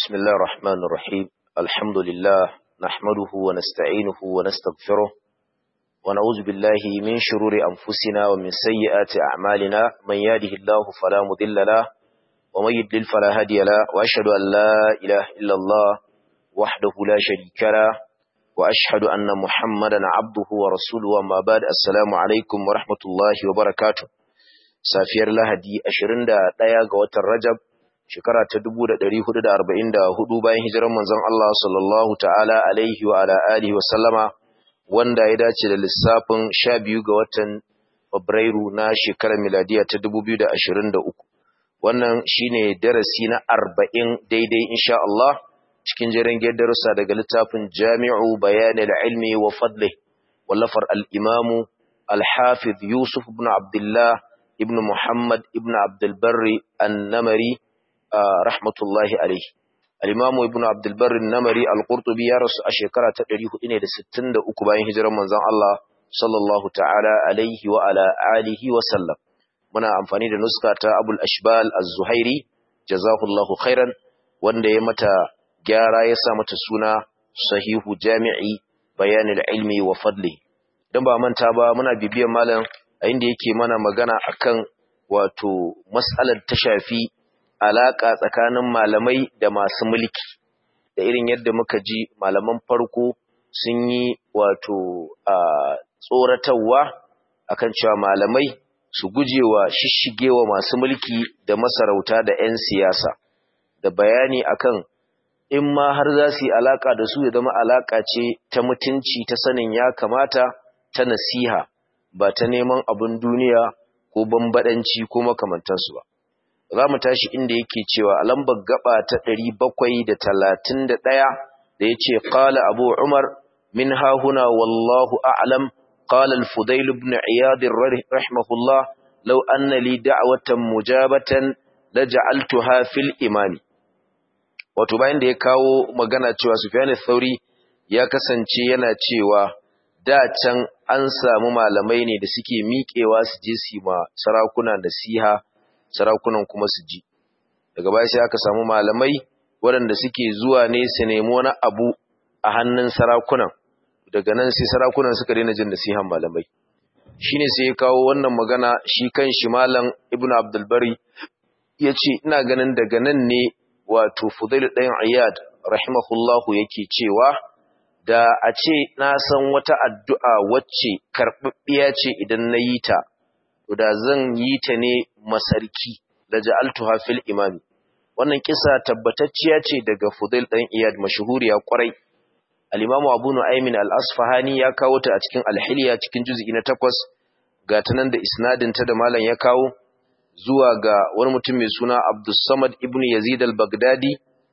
بسم الله الرحمن الرحيم الحمد لله نحمده ونستعينه ونستغفره ونعوذ بالله من شرور أنفسنا ومن سيئات أعمالنا من يهده الله فلا مضل له ومن يضلل فلا هادي له وأشهد أن لا إله إلا الله وحده لا شريك له وأشهد أن محمدا عبده ورسوله وما بعد السلام عليكم ورحمة الله وبركاته safiyar Lahadi 21 ga watan Rajab shekara ta 1444 bayan hijirar manzon Allah sallallahu ta'ala alaihi wa ala alihi wa sallama wanda ya dace da lissafin 12 ga watan Fabrairu na shekarar miladiya ta 2023 wannan shine darasi na 40 daidai insha Allah cikin jerin darussa daga littafin Jami'u Bayanil Ilmi wa Fadlih wallafar al-Imam al-Hafiz Yusuf ibn Abdullah ibn Muhammad ibn Abdul Barri an-Namari rahmatullahi alaihi al-Imam ibn Abdul Barri an-Namari al-Qurtubi ya rasu a shekara ta 463 bayan hijirar manzon Allah sallallahu ta'ala alaihi wa ala alihi wa sallam muna amfani da nuska ta Abul Ashbal az-Zuhairi jazahullahu khairan wanda ya mata gyara ya sa mata suna Sahihu Jami'i Bayanil Ilmi wa Fadli dan ba manta ba muna bibiyar malam a inda yake mana magana akan wato mas'alar ta shafi alaka tsakanin malamai da masu mulki da irin yadda muka ji malaman farko sun yi wato a tsoratarwa akan cewa malamai su gujewa shishigewa masu mulki da masarauta da 'yan siyasa da bayani akan in ma har za su yi alaka da su ya zama alaka ce ta mutunci ta sanin ya kamata ta nasiha ba ta neman abin duniya ko bambadanci ko makamantansu ba. Za mu tashi inda yake cewa a lambar gaba ta ɗari bakwai da talatin da ɗaya da ya ce, Ƙala Abu Umar, min hahuna wallahu a'lam, ƙala al-Fudail ibn Iyadin rahimahullah, lau anna li da'watan mujabatan la ja'altuha fil imani. Wato bayan da ya kawo magana cewa Sufyan Thauri ya kasance yana cewa da can an samu malamai ne da suke miƙewa su je su ma sarakuna nasiha sarakunan kuma su ji daga baya sai aka samu malamai waɗanda suke zuwa ne su nemi wani abu a hannun sarakunan daga nan sai sarakunan suka daina jin nasihan malamai shine sai ya kawo wannan magana shi kan shi malam ibnu abdul bari yace ina ganin daga nan ne wato fudail ɗayan iyad rahimahullahu yake cewa da a ce na san wata addu'a wacce karɓaɓɓiya ce idan na yi ta, da zan yi ta ne masarki da ja'altuha fil imami. Wannan kisa tabbatacciya ce daga Fudail ɗan Iyad mashahuriya ƙwarai. Al'imamu Abu Nu'aymin al'asfahani ya kawo ta a cikin alhiliya cikin juzi'i na takwas, ga ta nan da isnadinta da malam ya kawo, zuwa ga wani mutum mai suna Abdussamad ibn Yazid al-Baghdadi,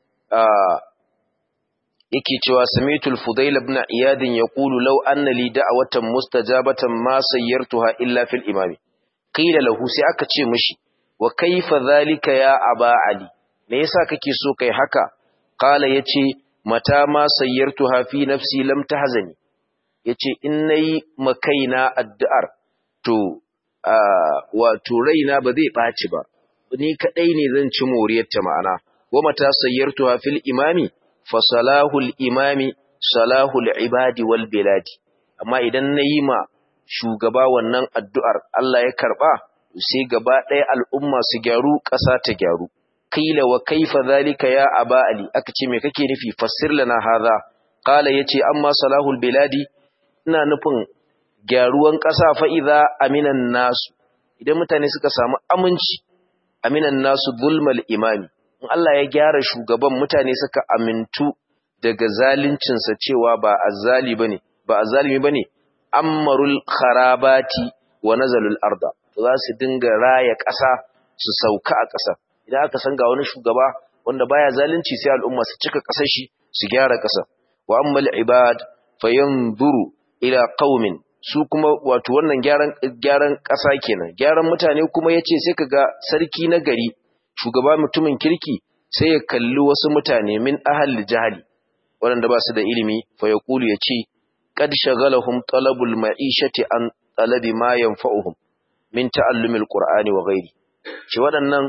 yake cewa samitul fudail ibn iyad yaqulu law anna li da'watan mustajabatan ma sayyartuha illa fil imam qila lahu sai aka ce mishi wa kaifa zalika ya aba ali me yasa kake so kai haka qala yace mata ma sayyartuha fi nafsi lam tahzani yace in nayi makaina addu'ar to wato raina ba zai baci ba ni kadai ne zan ci moriyar ta ma'ana wa mata sayyartuha fil imami fasalahul imami salahul ibadi wal biladi amma idan na yi ma shugaba wannan addu'ar Allah ya karɓa sai gaba ɗaya al'umma su gyaru ƙasa ta gyaru kila wa kaifa zalika ya aba ali aka ce me kake nufi fassir lana hadha qala yace amma salahul biladi ina nufin gyaruwan ƙasa fa idza aminan nasu idan mutane suka samu aminci aminan nasu zulmal imami in Allah ya gyara shugaban mutane suka amintu daga zaluncinsa cewa ba azzali bane ba azzalimi bane ammarul kharabati wa nazalul arda za su dinga raya ƙasa su sauka a ƙasa idan aka san ga wani shugaba wanda baya zalunci sai al'umma su cika ƙasar shi su gyara ƙasa wa ammal ibad fayanzuru ila qaumin su kuma wato wannan gyaran gyaran ƙasa kenan gyaran mutane kuma yace sai kaga sarki na gari shugaba mutumin kirki sai ya kalli wasu mutane min ahal jahali waɗanda ba su da ilimi fa ya kulu ya ce qad shagalahum talabul ma'ishati an talabi ma yanfa'uhum min ta'allumil qur'ani wa ghairi ce waɗannan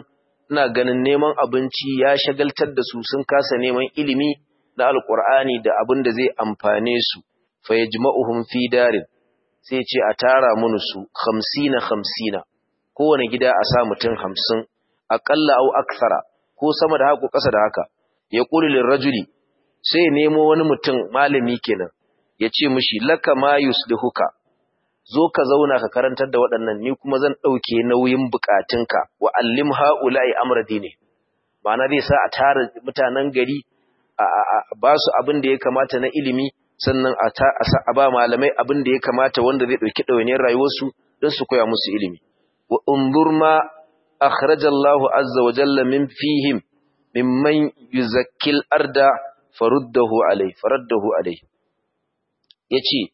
ina ganin neman abinci ya shagaltar da su sun kasa neman ilimi na alqur'ani da abin da zai amfane su fa yajma'uhum fi darin sai ce a tara mun su 50 50 kowane gida a sa mutum 50 aqalla au akthara ko sama da haka ko ƙasa da haka ya qulu lirrajuli sai nemo wani mutum malami kenan ya ce mishi laka ma yuslihuka zo ka zauna ka karantar da waɗannan ni kuma zan ɗauke nauyin bukatunka wa allim ha'ula'i amra dini ma'ana zai sa a tara mutanen gari a ba su abin da ya kamata na ilimi sannan a ba malamai abin da ya kamata wanda zai ɗauki ɗawainiyar rayuwarsu don su koya musu ilimi wa unzur ma akhrajallahu azza wa jalla min fihim mimman yuzakkil arda faruddahu alai faraddahu alai yace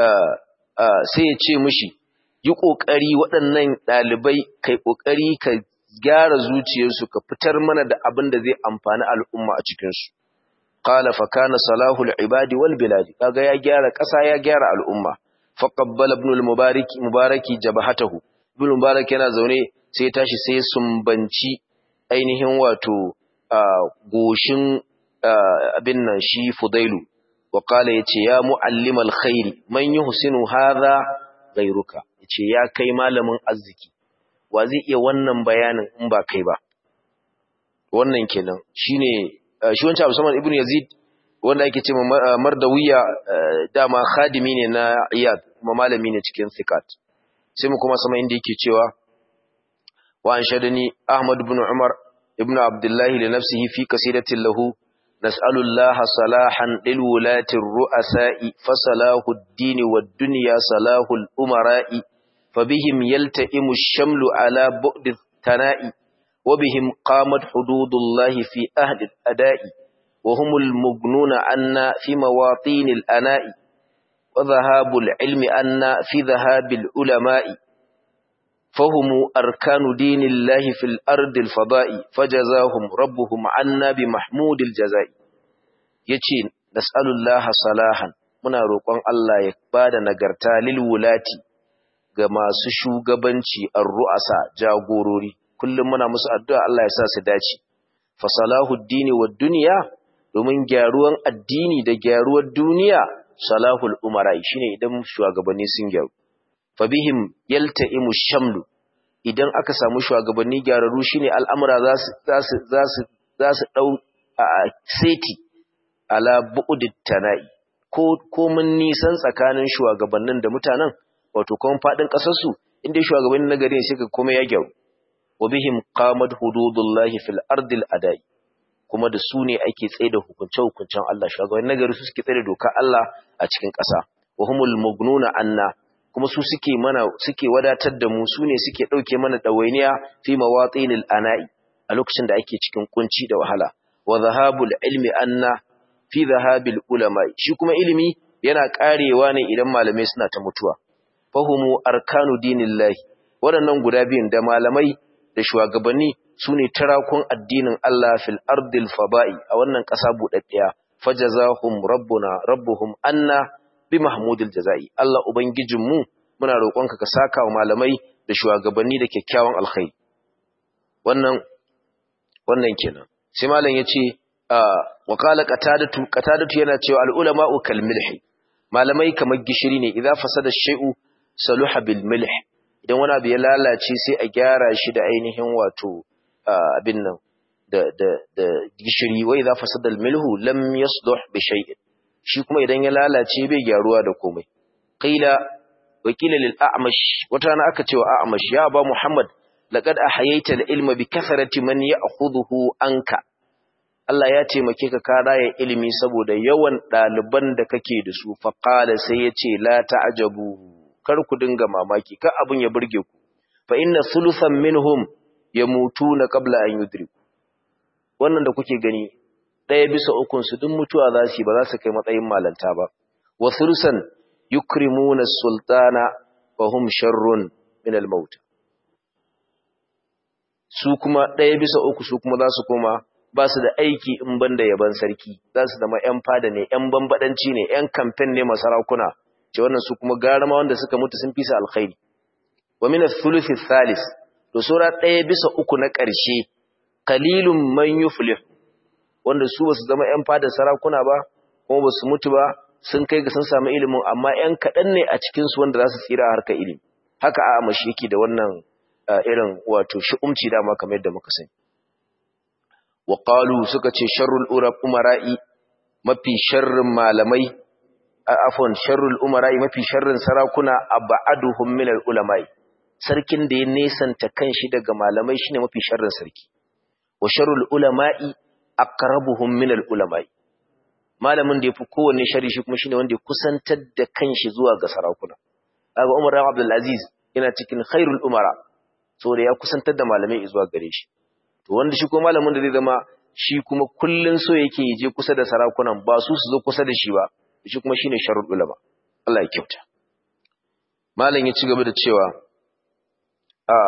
sai ya ce mishi yi kokari waɗannan ɗalibai kai kokari ka gyara zuciyarsu ka fitar mana da abin da zai amfani al'umma a cikin su qala fa kana salahul ibadi wal biladi kaga ya gyara ƙasa ya gyara al'umma fa qabbala ibn al mubarak mubaraki jabhatahu ibn mubarak yana zaune sai ya tashi sai sumbanci ainihin wato goshin abin nan shi fudailu wa kala ya ce ya mu'allimal khairi man yi husinu haza gairuka ya ce ya kai malamin arziki wa zai iya wannan bayanin in ba kai ba wannan kenan shi ne shi wancan abu saman ibn yazid wanda ake ce mardawiya dama khadimi ne na iyad kuma malami ne cikin sikat sai mu kuma sama inda yake cewa wa an shadani ahmad ibn umar ibn abdullahi li nafsihi fi qasidatin lahu نسأل الله صلاحا للولاة الرؤساء فصلاح الدين والدنيا صلاح الأمراء فبهم يلتئم الشمل على بعد الثناء وبهم قامت حدود الله في أهل الأداء وهم المغنون عنا في مواطين الأناء وذهاب العلم عنا في ذهاب العلماء فهم أركان دين الله في الأرض الفضاء فجزاهم ربهم عنا بمحمود الجزاء يتي نسأل الله صلاحا muna roƙon Allah ya bada nagarta lil wulati ga masu shugabanci ar-ru'asa jagorori kullum muna musu addu'a Allah ya sa su dace fa salahuddini wad dunya domin gyaruwan addini da gyaruwar duniya salahul umara shine idan shugabanni sun gyaru fabihim yalta'imu shamlu idan aka samu shugabanni gyararru shine al'amura za su za su za su za su dau seti ala bu'udit tana'i ko ko mun nisan tsakanin shugabannin da mutanen wato kuma fadin kasar su inda shugabanni na gari sai ka kuma ya gyaru wabihim qamat hududullahi fil ardil adai kuma da su ne ake tsaye da hukunce hukuncen Allah shugabanni na gari su suke tsaye da doka Allah a cikin ƙasa wa humul mugnuna anna kuma su suke mana suke wadatar da mu su ne suke ɗauke mana ɗawainiya fi mawatsinil ana'i a lokacin da ake cikin kunci da wahala wa zahabul ilmi anna fi zahabil ulama shi kuma ilimi yana karewa ne idan malamai suna ta mutuwa fahumu arkanu dinillahi waɗannan guda biyun da malamai da shugabanni su ne tarakun addinin Allah fil ardil faba'i a wannan ƙasa buɗaɗɗiya fajazahum rabbuna rabbuhum anna bi mahmudil jaza'i Allah ubangijinmu muna roƙonka ka saka wa malamai da shugabanni da kyakkyawan alkhairi wannan wannan kenan sai malam yace wa qala qatadatu qatadatu yana cewa al ulama'u kal milhi malamai kamar gishiri ne idza fasada shay'u saluha bil milh idan wani abu ya lalace sai a gyara shi da ainihin wato abin nan da da da gishiri wa idza fasada al milhu lam yasluh bi shay'in shi kuma idan ya lalace bai gyaruwa da komai qila wakila lil a'mash wata na aka cewa a'mash ya ba muhammad laqad ahayaita al ilma bi kathrati man ya'khudhuhu anka Allah ya taimake ka ka raya ilimi saboda yawan ɗaliban da kake da su fa qala sai yace la ta'jabu kar ku dinga mamaki kar abun ya burge ku fa inna thuluthan minhum yamutuna qabla an yudriku wannan da kuke gani ɗaya bisa ukun su duk mutuwa za su ba za su kai matsayin malanta ba wa thulusan yukrimuna sultana wa hum sharrun min al-maut su kuma ɗaya bisa uku su kuma za su koma ba su da aiki in banda yaban sarki za su zama ‘yan fada ne, ‘yan bambadanci ne, ‘yan kamfen ne masarakuna, ce wannan su kuma gara ma wanda suka mutu sun fi su alkhairi. Wa mina thuluthi thalis, to sura ɗaya bisa uku na ƙarshe qalilun man yuflih wanda su basu zama ƴan fadar sarakuna ba kuma basu mutu ba sun kai ga sun samu ilimin amma ƴan kaɗan ne a cikin su wanda za su tsira a harkar ilimi haka a amashi yake da wannan irin wato shi'umci dama kamar yadda muka sani wa qalu suka ce sharrul umara'i mafi sharrin malamai afwan sharrul umara'i mafi sharrin sarakuna abaduhum min ulama'i sarkin da ya nesanta kanshi daga malamai shine mafi sharrin sarki wa sharrul ulama'i aqrabuhum min ulama'i malamin da yafi kowanne sharri shi kuma shine wanda ya kusantar da kanshi zuwa ga sarakuna kaga Umar ibn Abdul Aziz yana cikin khairul umara saboda ya kusantar da malamai zuwa gare shi to wanda shi kuma malamin da zai zama shi kuma kullun so yake je kusa da sarakunan ba su su zo kusa da shi ba shi kuma shine sharul ulama Allah ya kyauta malam ya ci gaba da cewa a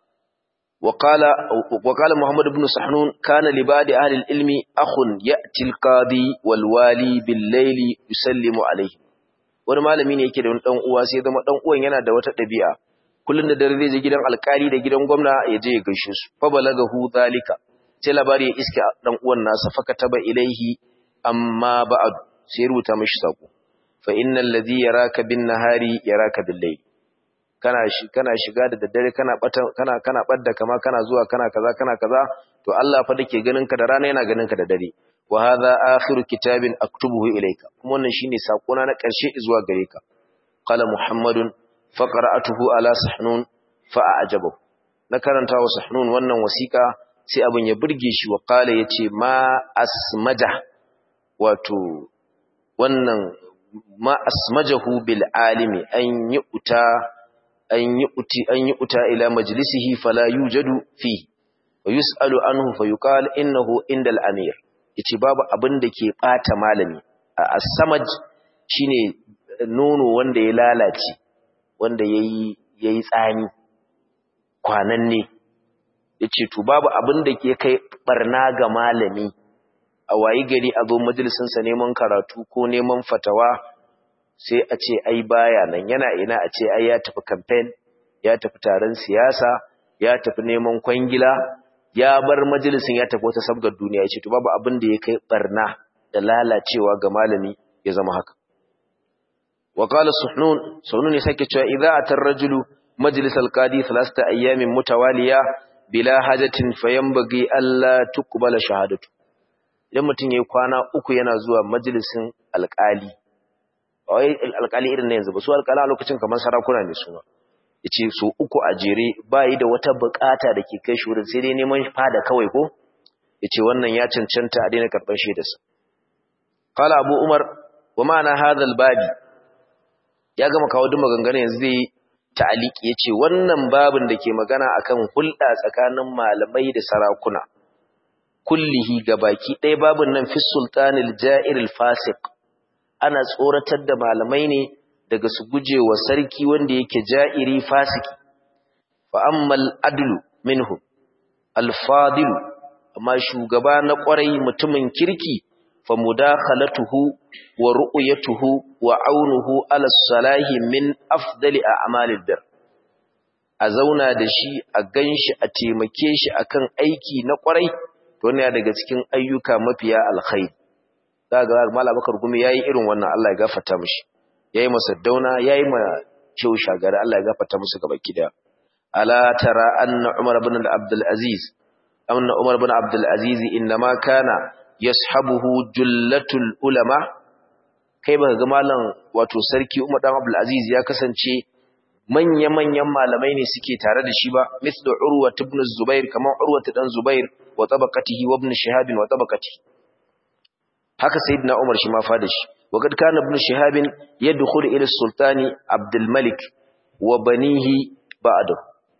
وقال وقال محمد بن سحنون كان لبعض اهل العلم اخ ياتي القاضي والوالي بالليل يسلم عليه wani malami ne yake da wani dan uwa sai zama dan uwan yana da wata dabi'a kullun da dare zai je gidan alkali da gidan gwamna ya je ya gaishe su fa balagahu zalika sai labari ya iska dan uwan nasa fakataba ilaihi amma ba'd sai rubuta mishi sako fa innal ladhi yaraka bin nahari yaraka bil layl kana shi kana shiga da daddare kana bata kana kana badda kama kana zuwa kana kaza kana kaza to Allah fa dake ganin ka da rana yana ganin ka da dare wa hadha akhiru kitabin aktubuhu ilayka kuma wannan shine sakona na karshe zuwa gare ka qala muhammadun fa qara'atuhu ala sahnun fa a'jabahu na karanta wa sahnun wannan wasiqa sai abin ya burge shi wa qala yace ma asmaja wato wannan ma asmajahu bil alimi an yi uta an yi uti an yi uta ila majlisihi fala yujadu fi wa yusalu anhu fa yuqal innahu indal amir yace babu abin da ke bata malami as-samaj shine nono wanda ya lalace wanda yayi yayi tsani kwananne yace to babu abin da ke kai barna ga malami a wayi gari a zo majalisin sa neman karatu ko neman fatawa sai a ce ai baya nan yana ina a ce ai ya tafi campaign ya tafi taron siyasa ya tafi neman kwangila ya bar majalisin ya tafi wata sabgar duniya yace to babu abin da ya kai barna da lalacewa ga malami ya zama haka wa qala suhnun suhnun ne sake cewa idza atar rajulu majlis alqadi thalatha ayamin mutawaliya bila hajatin fayanbaghi alla tuqbala shahadatu idan mutum yayi kwana uku yana zuwa majalisin alqali wai alƙali irin na yanzu ba su alƙala lokacin kamar sarakuna ne su ma yace su uku a jere yi da wata bukata da ke kai shi wurin sai dai neman fada kawai ko yace wannan ya cancanta a daina karɓar shaidarsa qala abu umar wa ma'ana hadha babi ya gama kawo duk maganganun yanzu zai ta'aliki yace wannan babin da ke magana akan hulɗa tsakanin malamai da sarakuna kullihi gabaki ɗaya babin nan fi sultanil ja'iril fasiq ana tsoratar da malamai ne daga su guje wa sarki wanda yake ja'iri fasiki fa ammal adlu minhu alfadilu amma shugaba na kwarai mutumin kirki fa mudakhalatuhu wa ru'yatuhu wa aunuhu ala salahi min afdali a'malid dar a zauna da shi a ganshi a taimake shi akan aiki na kwarai to wannan daga cikin ayyuka mafiya alkhairi daga Malam Bakar Gumi yayi irin wannan Allah ya gafarta mishi yayi masa dauna yayi ma Shehu Shagari Allah ya gafarta musu gabaki daya ala tara anna Umar ibn Abdul Aziz anna Umar ibn Abdul Aziz inma kana yashabuhu jullatul ulama kai baka ga malam wato sarki Umar dan Abdul Aziz ya kasance manya-manyan malamai ne suke tare da shi ba mithlu Urwa ibn Zubair kamar Urwa dan Zubair wa tabaqatihi wa ibn Shihab wa tabaqatihi haka sayyidina Umar shi ma fada shi waqad kana ibn Shihab yadkhulu ila sultani Abdul Malik wa banihi ba'da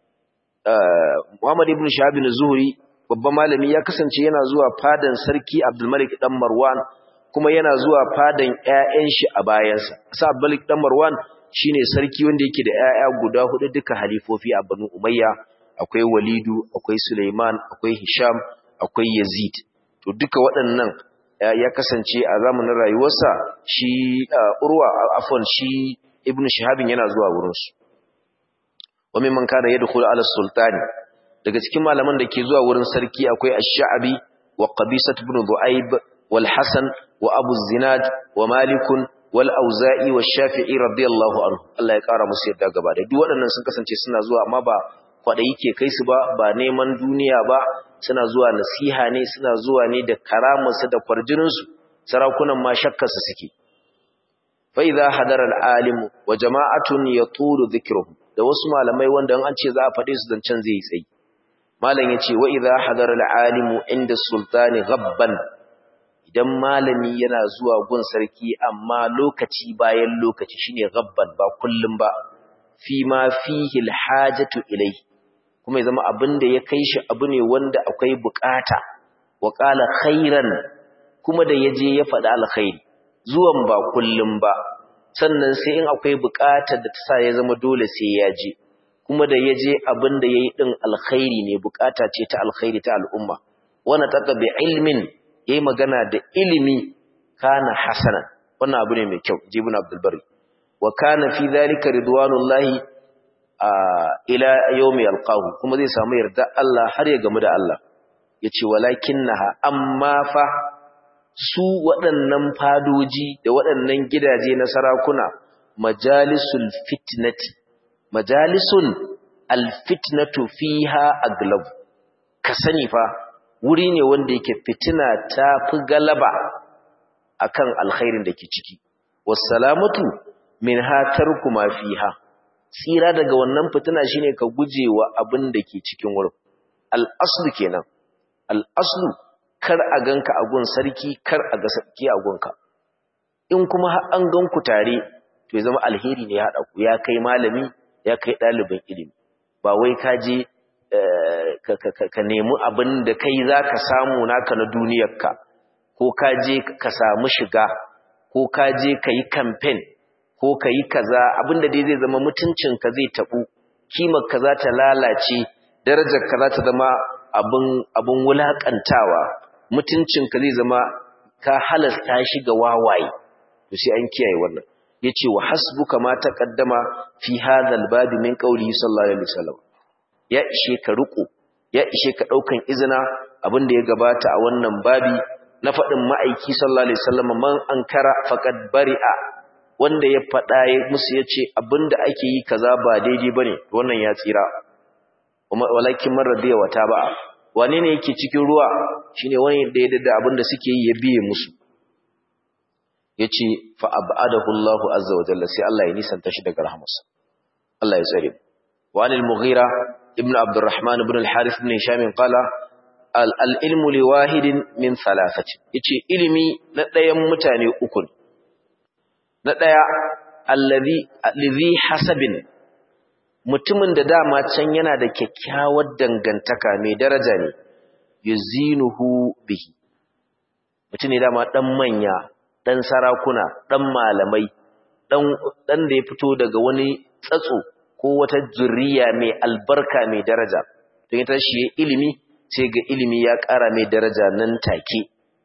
Muhammad ibn Shihab az-Zuhri babban malami ya kasance yana zuwa fadan sarki Abdul Malik dan Marwan kuma yana zuwa fadan ƴaƴan shi a bayansa sa Abdul Malik dan Marwan shine sarki wanda yake da ƴaƴa guda hudu duka halifofi a Banu Umayya akwai Walidu akwai Sulaiman akwai Hisham akwai Yazid to duka waɗannan ya kasance a zamanin rayuwarsa shi urwa afwan shi ibn shihabin yana zuwa wurinsu wani man kana yadkhulu ala sultani daga cikin malaman da ke zuwa wurin sarki akwai ash-sha'bi wa qabisat ibn du'aib wal hasan wa abu zinad wa malikun wal auza'i wa shafi'i radiyallahu anhu Allah ya kara musu yadda gaba da duk waɗannan sun kasance suna zuwa amma ba kwadayi ke kai su ba ba neman duniya ba suna zuwa nasiha ne suna zuwa ne da karamarsu da kwarjinin su sarakunan ma shakkar su suke fa idza hadara al alim wa jama'atun yatulu dhikruhum da wasu malamai wanda an ce za a faɗe su zancen zai yi tsayi malam yace wa idza hadara al alim inda sultani ghabban idan malami yana zuwa gun sarki amma lokaci bayan lokaci shine gabban ba kullum ba fi ma fihi alhajatu ilai kuma ya zama abin da ya kai shi abu ne wanda akwai bukata wa qala khairan kuma da yaje ya faɗi alkhairi zuwan ba kullum ba sannan sai in akwai bukatar da ta sa ya zama dole sai ya je kuma da yaje abin da yayi din alkhairi ne bukata ce ta alkhairi ta al'umma wana taka bi ilmin yayi magana da ilimi kana hasanan wannan abu ne mai kyau jibun abdul bari wa kana fi dhalika ridwanullahi ila yawmi yalqahu kuma zai samu yarda Allah har ya gamu da Allah yace walakinnaha amma fa su waɗannan fadoji da waɗannan gidaje na sarakuna majalisul fitnati majalisun alfitnatu fiha aglab ka sani fa wuri ne wanda yake fitina ta fi galaba akan alkhairin da ke ciki wassalamatu min hatar kuma fiha tsira daga wannan fitina shine ka gujewa abin da ke cikin wurin al'aslu kenan al'aslu kar a ganka a gun sarki kar a ga sarki a gunka in kuma har an gan ku tare to ya zama alheri ne ya haɗa ku ya kai malami ya kai ɗalibin ilimi ba wai ka je ka nemi abin da kai za ka samu naka na duniyarka ko ka je ka samu shiga ko ka je ka yi kamfen ko ka yi kaza abin da dai zai zama mutuncinka zai taɓu kimarka za ta lalace darajarka za ta zama abin wulaƙantawa mutuncinka zai zama ka halasta shi ga wawaye to sai an kiyaye wannan yace wa hasbuka ma taqaddama fi hadha al-bab min qawlihi sallallahu alaihi wasallam ya ishe ka riko ya ishe ka daukan izina abin da ya gabata a wannan babi na fadin ma'aiki sallallahu alaihi wasallam man ankara faqad bari'a wanda ya fada musu yace abinda ake yi kaza ba daidai bane wannan ya tsira walakin man radiya wata ba wane ne yake cikin ruwa shine wani da ya dada abinda suke yi ya biye musu yace fa abadahu Allahu azza wa jalla sai Allah ya nisanta shi daga rahmarsa Allah ya tsare wa anil mughira ibn abdurrahman ibn al-harith ibn hisham qala al-ilmu li wahidin min thalathati yace ilimi na ɗayan mutane uku na ɗaya allazi allazi hasabin mutumin da dama can yana da kyakkyawar dangantaka mai daraja ne yuzinuhu bihi mutum ne dama dan manya dan sarakuna dan malamai dan dan da ya fito daga wani tsatso ko wata zuriya mai albarka mai daraja don ita shi ilimi sai ga ilimi ya ƙara mai daraja nan take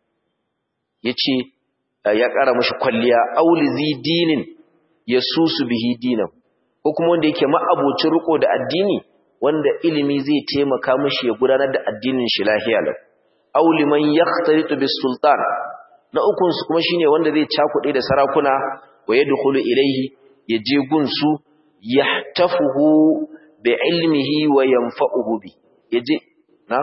yace ya ƙara mashi kwalliya aulizi dinin yasusu bihi dinan ko kuma wanda yake ma'abocin riko da addini wanda ilimi zai taimaka mashi ya gudanar da addinin shi lahiya lau aw liman yaxtaritu bis sultan na ukun su kuma shine wanda zai cakuɗe da sarakuna wa yadkhulu ilayhi yaje gunsu yahtafuhu bi ilmihi wa yanfa'uhu bi yaje na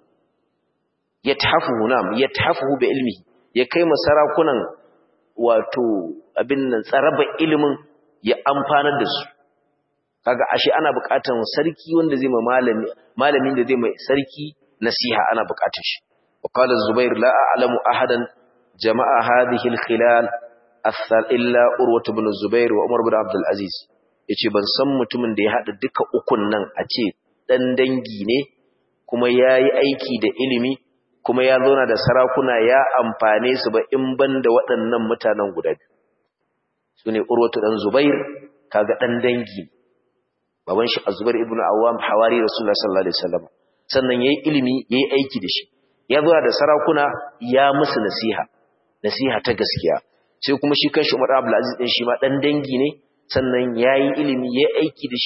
yathafuhu nam yathafuhu bi ilmihi ya kai ma sarakunan wato abin nan tsaraba ilimin ya amfanar da su kaga ashe ana buƙatar sarki wanda zai ma malami malamin da zai mai sarki nasiha ana buƙatar shi wa qala zubair la a'lamu ahadan jama'a hadhihi al-khilal athal illa urwa ibn zubair wa umar ibn abd al-aziz yace ban san mutumin da ya hada duka ukun nan a ce dan dangi ne kuma yayi aiki da ilimi kuma ya zauna da sarakuna ya amfane su ba in banda waɗannan mutanen guda biyu sune urwatu dan zubair kaga dan dangi baban shi Az-Zubair ibn Awwam hawari Rasulullah sallallahu alaihi wasallam sannan yayi ilimi yayi aiki da shi ya zo da sarakuna ya musu nasiha nasiha ta gaskiya sai kuma shi kanshi Umar Abdul Aziz din shi ma dan dangi ne sannan yayi ilimi yayi aiki da shi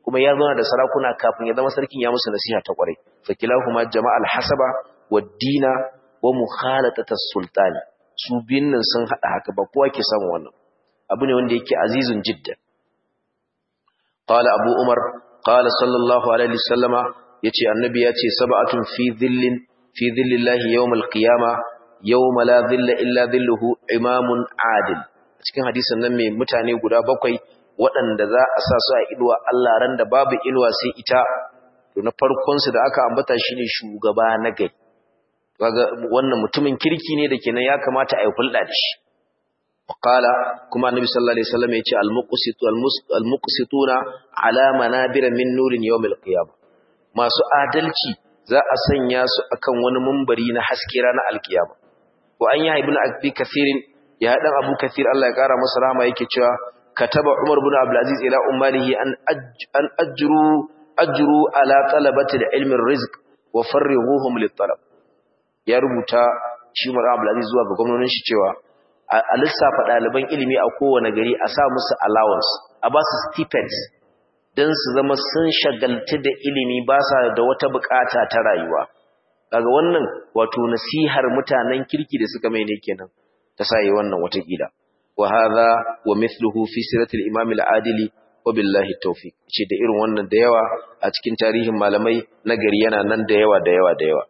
kuma ya zauna da sarakuna kafin ya zama sarkin ya musu nasiha ta kwarai fakilahuma jama'al hasaba wad-dina wa mukhalatata sultani su biyun nan sun hada haka ba kowa ke samu wannan abu ne wanda yake azizun jiddan qala abu umar qala sallallahu alaihi wasallama yace annabi yace sab'atun fi dhillin fi dhillillahi yawmal qiyama yawma la dhilla illa dhilluhu imamun adil cikin hadisin nan mai mutane guda bakwai waɗanda za a sa su a inuwa Allah ran da babu inuwa sai ita to na farkon su da aka ambata shine shugaba na gari kaga wannan mutumin kirki ne da kenan ya kamata a yi hulɗa da shi وقال كما النبي صلى الله عليه وسلم يقول المقسط المقسطون على منابر من نور يوم القيامة ما سو adalci za a sanya su akan wani mumbari na haske ranar alkiyama wa an ya ibnu abi kathirin ya dan abu kathir Allah ya kara masa rahama yake cewa kataba umar ibn abdul aziz ila ummalihi an an ajru ajru ala talabati ilmi rizq wa farrighuhum lit talab ya rubuta shi umar abdul aziz zuwa ga gwamnonin shi cewa a lissafa ɗaliban ilimi a kowane gari a sa musu allowance a ba su stipends don su zama sun shagaltu da ilimi ba sa da wata bukata ta rayuwa daga wannan wato nasihar mutanen kirki da suka mai ne kenan ta sa yi wannan watakila wa hadha wa mithluhu fi siratil imam al-adili wa billahi tawfiq ce da irin wannan da yawa a cikin tarihin malamai na gari yana nan da yawa da yawa da yawa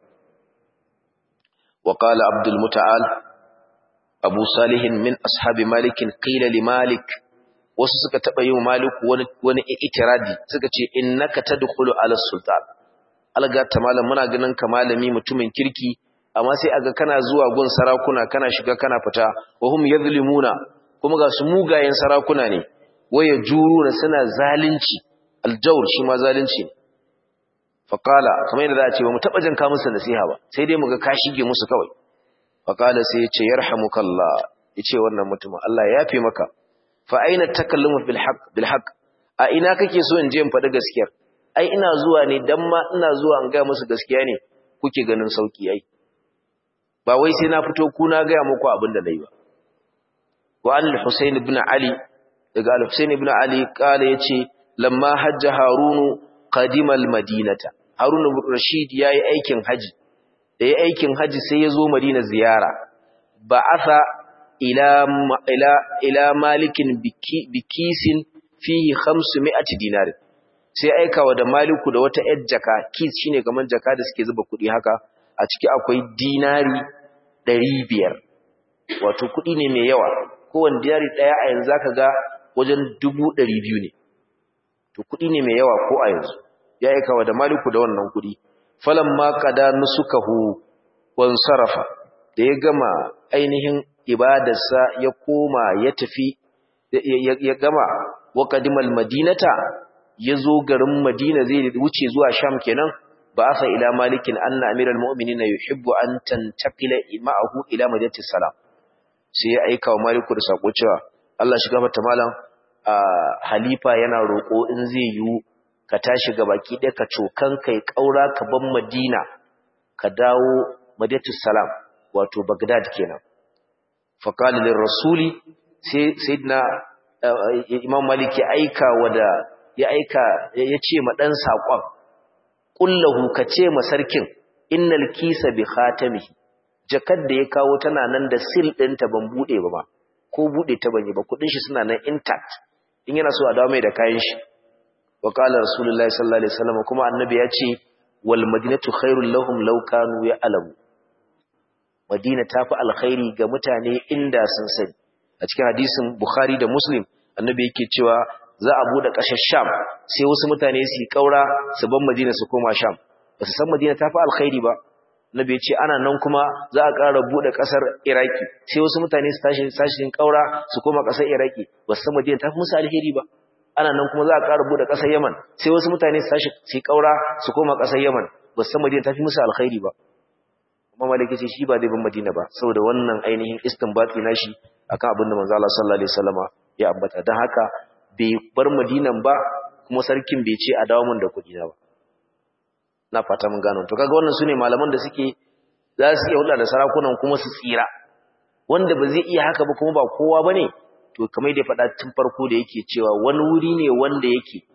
wa qala abdul muta'al abu salihin min ashabi malikin qila li malik wasu suka taba yin maliku wani wani itiradi suka ce innaka tadkhulu ala sultan alga ta malam muna ganin ka malami mutumin kirki amma sai aga kana zuwa gun sarakuna kana shiga kana fita wa hum yadhlimuna kuma ga su mugayen sarakuna ne waya juruna suna zalunci aljawr shi ma zalunci faqala kamar yadda za a ce ba mu taba jin ka musu nasiha ba sai dai mu ga ka shige musu kawai faƙala sai ya ce yarhamukallah ya ce wannan mutumin Allah ya fi maka fa aina takallamu bil haqq a ina kake so in je in faɗi gaskiyar ai ina zuwa ne dan ma ina zuwa in ga musu gaskiya ne kuke ganin sauki ai ba wai sai na fito ku na ga muku abin da nayi ba wa al-Husayn ibn Ali daga al-Husayn ibn Ali kala yace lamma hajja Harunu qadima al-Madinata Harun Rashid yayi aikin haji da ya aikin haji sai ya zo Madina ziyara ba'atha ila ila ila malikin bikisin fihi 500 dinar sai aikawa da maliku da wata yar jaka kis shine kaman jaka da suke zuba kuɗi haka a ciki akwai dinari 500 wato kuɗi ne mai yawa kowanne dinari daya a yanzu zaka ga wajen 200 ne to kuɗi ne mai yawa ko a yanzu ya aikawa da maliku da wannan kuɗi falamma qada nusukahu wan sarafa da ya gama ainihin ibadarsa ya koma ya tafi ya gama wa qadimal madinata yazo garin madina zai wuce zuwa sham kenan ba asa ila malikin anna amiral mu'minina yuhibbu an tantaqila ma'ahu ila madinati salam sai ya aika wa maliku da sako cewa Allah shi gafarta malam halifa yana roko in zai yiwu ka tashi ga baki ɗaya ka cokan kai ƙaura ka ban madina ka dawo madinatus salam wato bagdad kenan faqala lir rasuli sai sayyidina imam malik ya aika wada ya aika ya ce ma dan sakon kullahu ka ce ma sarkin innal kisa bi khatamihi jakar da ya kawo tana nan da sil ɗinta ban bude ba ma ko bude ta ban yi ba kudin shi suna nan intact in yana so a dawo mai da kayan shi wa qala rasulullahi sallallahu alaihi wasallam kuma annabi ya ce wal madinatu khairul lahum law kanu ya'lamu madina tafi alkhairi ga mutane inda sun sani a cikin hadisin bukhari da muslim annabi yake cewa za a bude kasar sham sai wasu mutane su yi kaura su bar madina su koma sham ba su san madina tafi alkhairi ba annabi ya ce ana nan kuma za a ƙara bude kasar iraki sai wasu mutane su tashi sashin kaura su koma kasar iraki ba su san madina tafi musu alheri ba ana nan kuma za a ƙara bude kasar yaman sai wasu mutane su tashi su kaura su koma kasar yaman ba su san madina tafi musu alkhairi ba kuma malaki ce shi ba zai bin madina ba saboda wannan ainihin istinbati nashi akan abin da manzo Allah sallallahu alaihi wasallama ya ambata dan haka bai bar madinan ba kuma sarkin bai ce a dawo mun da kudi na ba na fata mun gano to kaga wannan sune malaman da suke za su iya hulɗa da sarakunan kuma su tsira wanda ba zai iya haka ba kuma ba kowa bane to kamar da faɗa tun farko da yake cewa wani wuri ne wanda yake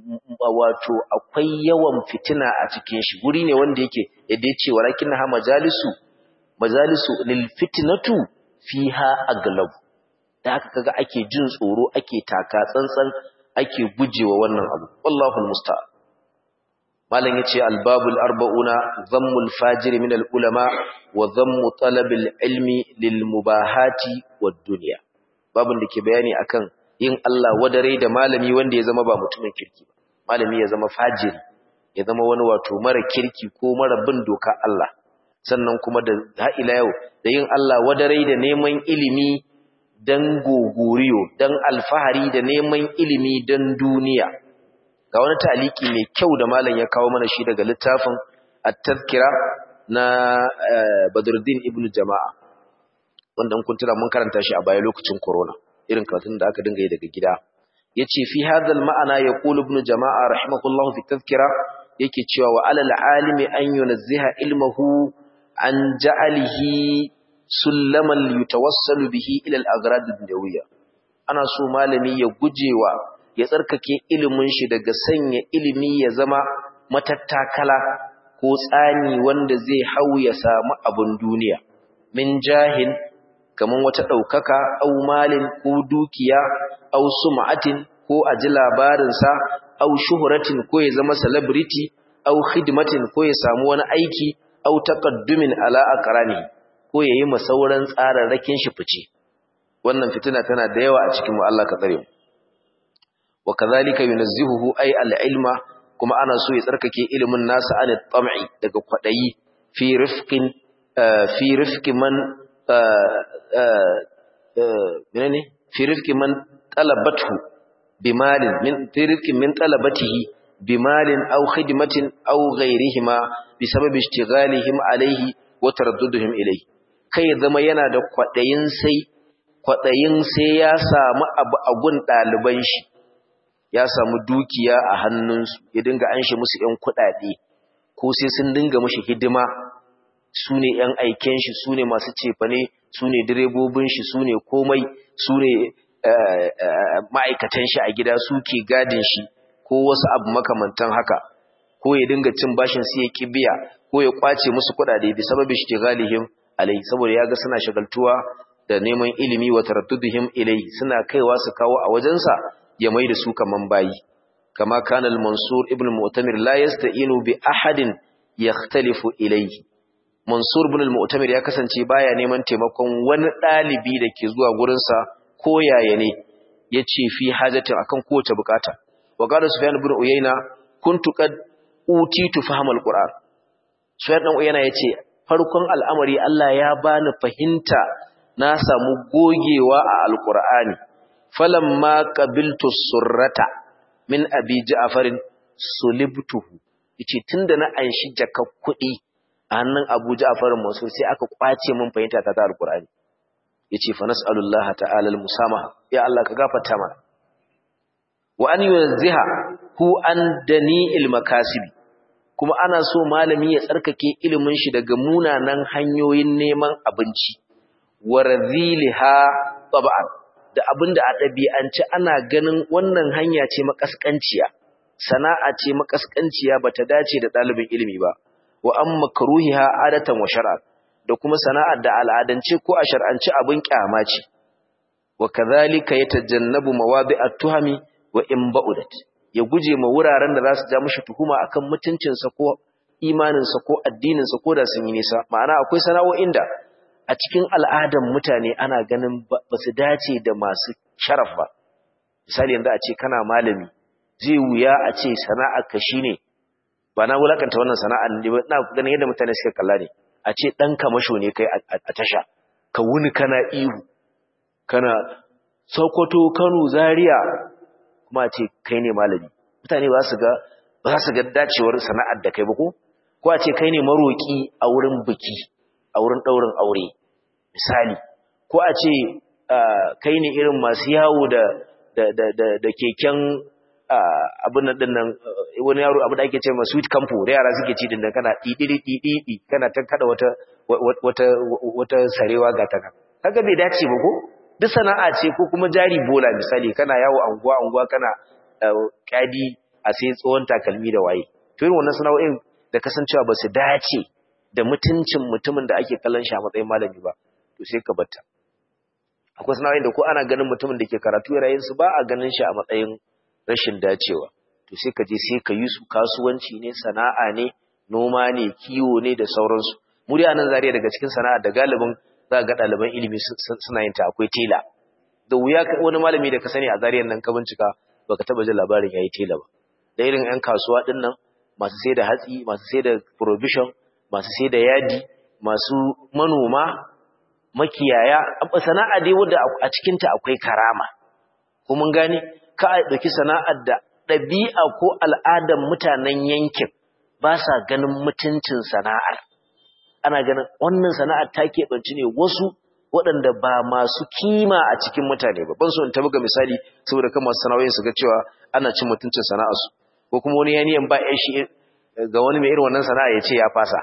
wato akwai yawan fitina a cikin shi guri ne wanda yake yadda yace walakin ha majalisu majalisu lil fitnatu fiha aglab da haka kaga ake jin tsoro ake taka tsantsan ake gujewa wannan abu wallahu almusta'an malam yace albabul arba'una dhammul fajir min ulama wa dhammu talabil ilmi lil mubahati wad dunya babun da ke bayani akan yin Allah wadare da malami wanda ya zama ba mutumin kirki ba malami ya zama fajiri ya zama wani wato mara kirki ko mara bin doka Allah sannan kuma da ha ila yau da yin Allah wadare da neman ilimi dan gogoriyo dan alfahari da neman ilimi dan duniya ga wani taliki mai kyau da malam ya kawo mana shi daga littafin at-tazkira na Badruddin ibn Jama'a wanda kun tura mun karanta shi a baya lokacin corona irin karatun da aka dinga yi daga gida yace fi hadal ma'ana yaqulu ibn Jama'a rahimahullahu fi tazkira yake cewa wa alal alimi an yunazziha ilmuhu an ja'alihi sullaman yutawassalu bihi ila al-aghrad ad-dunyawiyya ana so malami ya gujewa ya tsarkake ilimin shi daga sanya ilimi ya zama matattakala ko tsani wanda zai hau ya samu abun duniya min jahin kaman wata daukaka au malin ko dukiya au sum'atin ko aji labarin sa au shuhratin ko ya zama celebrity au khidmatin ko ya samu wani aiki au taqaddumin ala aqrani ko yayi masauran tsararrakin shi fice wannan fitina tana da yawa a cikin mu Allah ka tsare mu wa kadhalika yunazzihuhu ay al-ilma kuma ana so ya tsarkake ilimin nasa an tam'i daga kwadayi fi rifqin fi rifqi man menene fi rifqi man talabathu bimalin min fi rifqi min talabatihi bimalin aw khidmatin aw ghayrihima bisababi ishtighalihim alayhi wa taradduduhum ilayhi kai zama yana da kwadayin sai kwadayin sai ya samu abu a gun daliban shi ya samu dukiya a hannunsu ya dinga an shi musu ‘yan kuɗaɗe ko sai sun dinga mashi hidima su ne ‘yan aiken shi su ne masu cefane su ne direbobin shi su ne komai su ne ma'aikatan shi a gida su ke gadin shi ko wasu abu makamantan haka ko ya dinga cin bashin su ya kibiya ko ya kwace musu kuɗaɗe bi sababi shi galihim alai saboda ya ga suna shagaltuwa da neman ilimi wa taradduduhim ilai suna kaiwa su kawo a wajensa ya mai da su kaman bayi kama kana al-mansur ibn mu'tamir la yasta'inu bi ahadin yakhtalifu ilayhi mansur ibn al-mu'tamir ya kasance baya neman taimakon wani dalibi da ke zuwa gurin sa ko yaya ne yace fi hajatin akan kowace bukata wa qala sufyan ibn uyayna kuntu qad utitu fahma al-qur'an sufyan dan uyayna yace farkon al'amari Allah ya bani fahimta na samu gogewa a al-qur'ani falamma qabiltu surrata min abi ja'farin sulibtuhu yace tunda na anshi jaka kuɗi a hannun Abu Ja'farin Mansur sai aka kwace min fahimta ta alqur'ani yace fa nas'alullaha ta'ala almusamaha ya Allah ka gafarta mana wa an yunziha hu an dani'il makasibi kuma ana so malami ya tsarkake ilimin shi daga munanan hanyoyin neman abinci wa radhiliha tab'an da abin da a ɗabi'ance ana ganin wannan hanya ce makaskanciya sana'a ce makaskanciya ba ta dace da ɗalibin ilimi ba wa an makaruhiha adatan wa shar'a da kuma sana'ar da al'adance ko a shar'ance abin kyama ce wa kadhalika yatajannabu mawadi'at tuhami wa in ba'udat ya guje ma wuraren da za su ja mishi tuhuma akan mutuncinsa ko imaninsa ko addininsa ko da sun yi nisa ma'ana akwai sana'o'in da a cikin al'adan mutane ana ganin ba su dace da masu sharaf ba misali yanzu a ce kana malami zai wuya a ce sana'arka shine ba na wulakanta wannan sana'ar ne ba ina ganin yadda mutane suka kalla ne a ce dan kamasho ne kai a tasha ka wuni kana ihu kana Sokoto Kano Zaria kuma a ce kai ne malami mutane ba su ga ba za su ga dacewar sana'ar da kai ba ko ko a ce kai ne maroki a wurin biki a wurin ɗaurin aure misali ko a ce kai ne irin masu yawo da da keken abin nan din nan wani yaro abu da ake ce ma sweet campo da yara suke ci din nan kana didi didi kana ta kada wata wata wata sarewa ga ta kaga bai dace ba ko duk sana'a ce ko kuma jari bola misali kana yawo anguwa anguwa kana kadi a sai tsohon takalmi da waye to irin wannan sana'o'in da kasancewa ba su dace da mutuncin mutumin da ake kallon shi a matsayin malami ba to sai ka batta akwai sana'o'in da ko ana ganin mutumin da ke karatu yayin su ba a ganin shi a matsayin rashin dacewa to sai ka je sai ka yi su kasuwanci ne sana'a ne noma ne kiwo ne da sauransu mu dai anan zariya daga cikin sana'a da galibin za ga ɗaliban ilimi suna yin ta akwai tela da wuya wani malami da ka sani a zariyan nan ka bincika baka taba jin labarin yayi tela ba da irin ƴan kasuwa din nan masu sai da hatsi masu sai da provision masu sai da yadi masu manoma makiyaya sana'a dai wanda a cikin ta akwai karama ko mun gane ka a dauki sana'ar da ɗabi'a ko al'adar mutanen yankin ba sa ganin mutuncin sana'ar ana ganin wannan sana'ar ta keɓanci ne wasu waɗanda ba masu kima a cikin mutane ba ban so in tabuga misali saboda kan masu sana'o'in su ga cewa ana cin mutuncin sana'arsu ko kuma wani yaniyan ba ƴan shi ga wani mai irin wannan sana'a ya ce ya fasa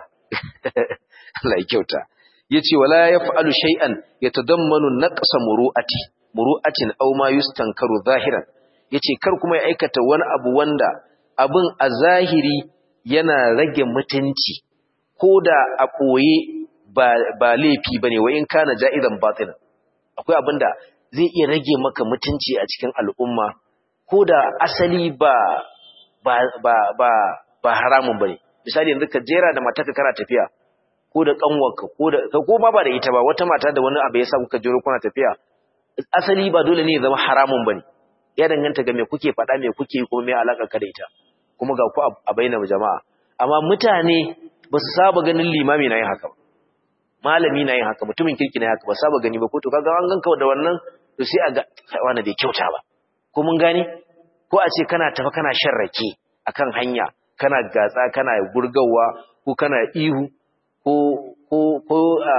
Allah ya kyauta yace wala yaf'alu shay'an yatadammanu naqsa muru'ati muru'atin aw ma yustankaru zahiran yace kar kuma ya aikata wani abu wanda abin a zahiri yana rage mutunci ko da a ɓoye ba laifi ba ne wa in kana ja'izan batinan akwai abin da zai iya rage maka mutunci a cikin al'umma ko da asali ba ba ba ba ba haramun bane misali yanzu ka jera da matarka kana tafiya ko da kanwarka ko da ko ma ba da ita ba wata mata da wani abu ya sa kuka jero kuna tafiya asali ba dole ne ya zama haramun bane ya danganta ga me kuke faɗa me kuke yi kuma me alaka ka da ita kuma ga ku a bayyana jama'a amma mutane ba su saba ganin limami na yin haka ba malami na yin haka mutumin kirki na haka ba saba gani ba ko to kaga an ganka da wannan to sai a ga wani bai kyauta ba ko mun gane ko a ce kana tafa kana shan rake akan hanya kana gatsa kana gurgawa ko kana ihu ko ko ko a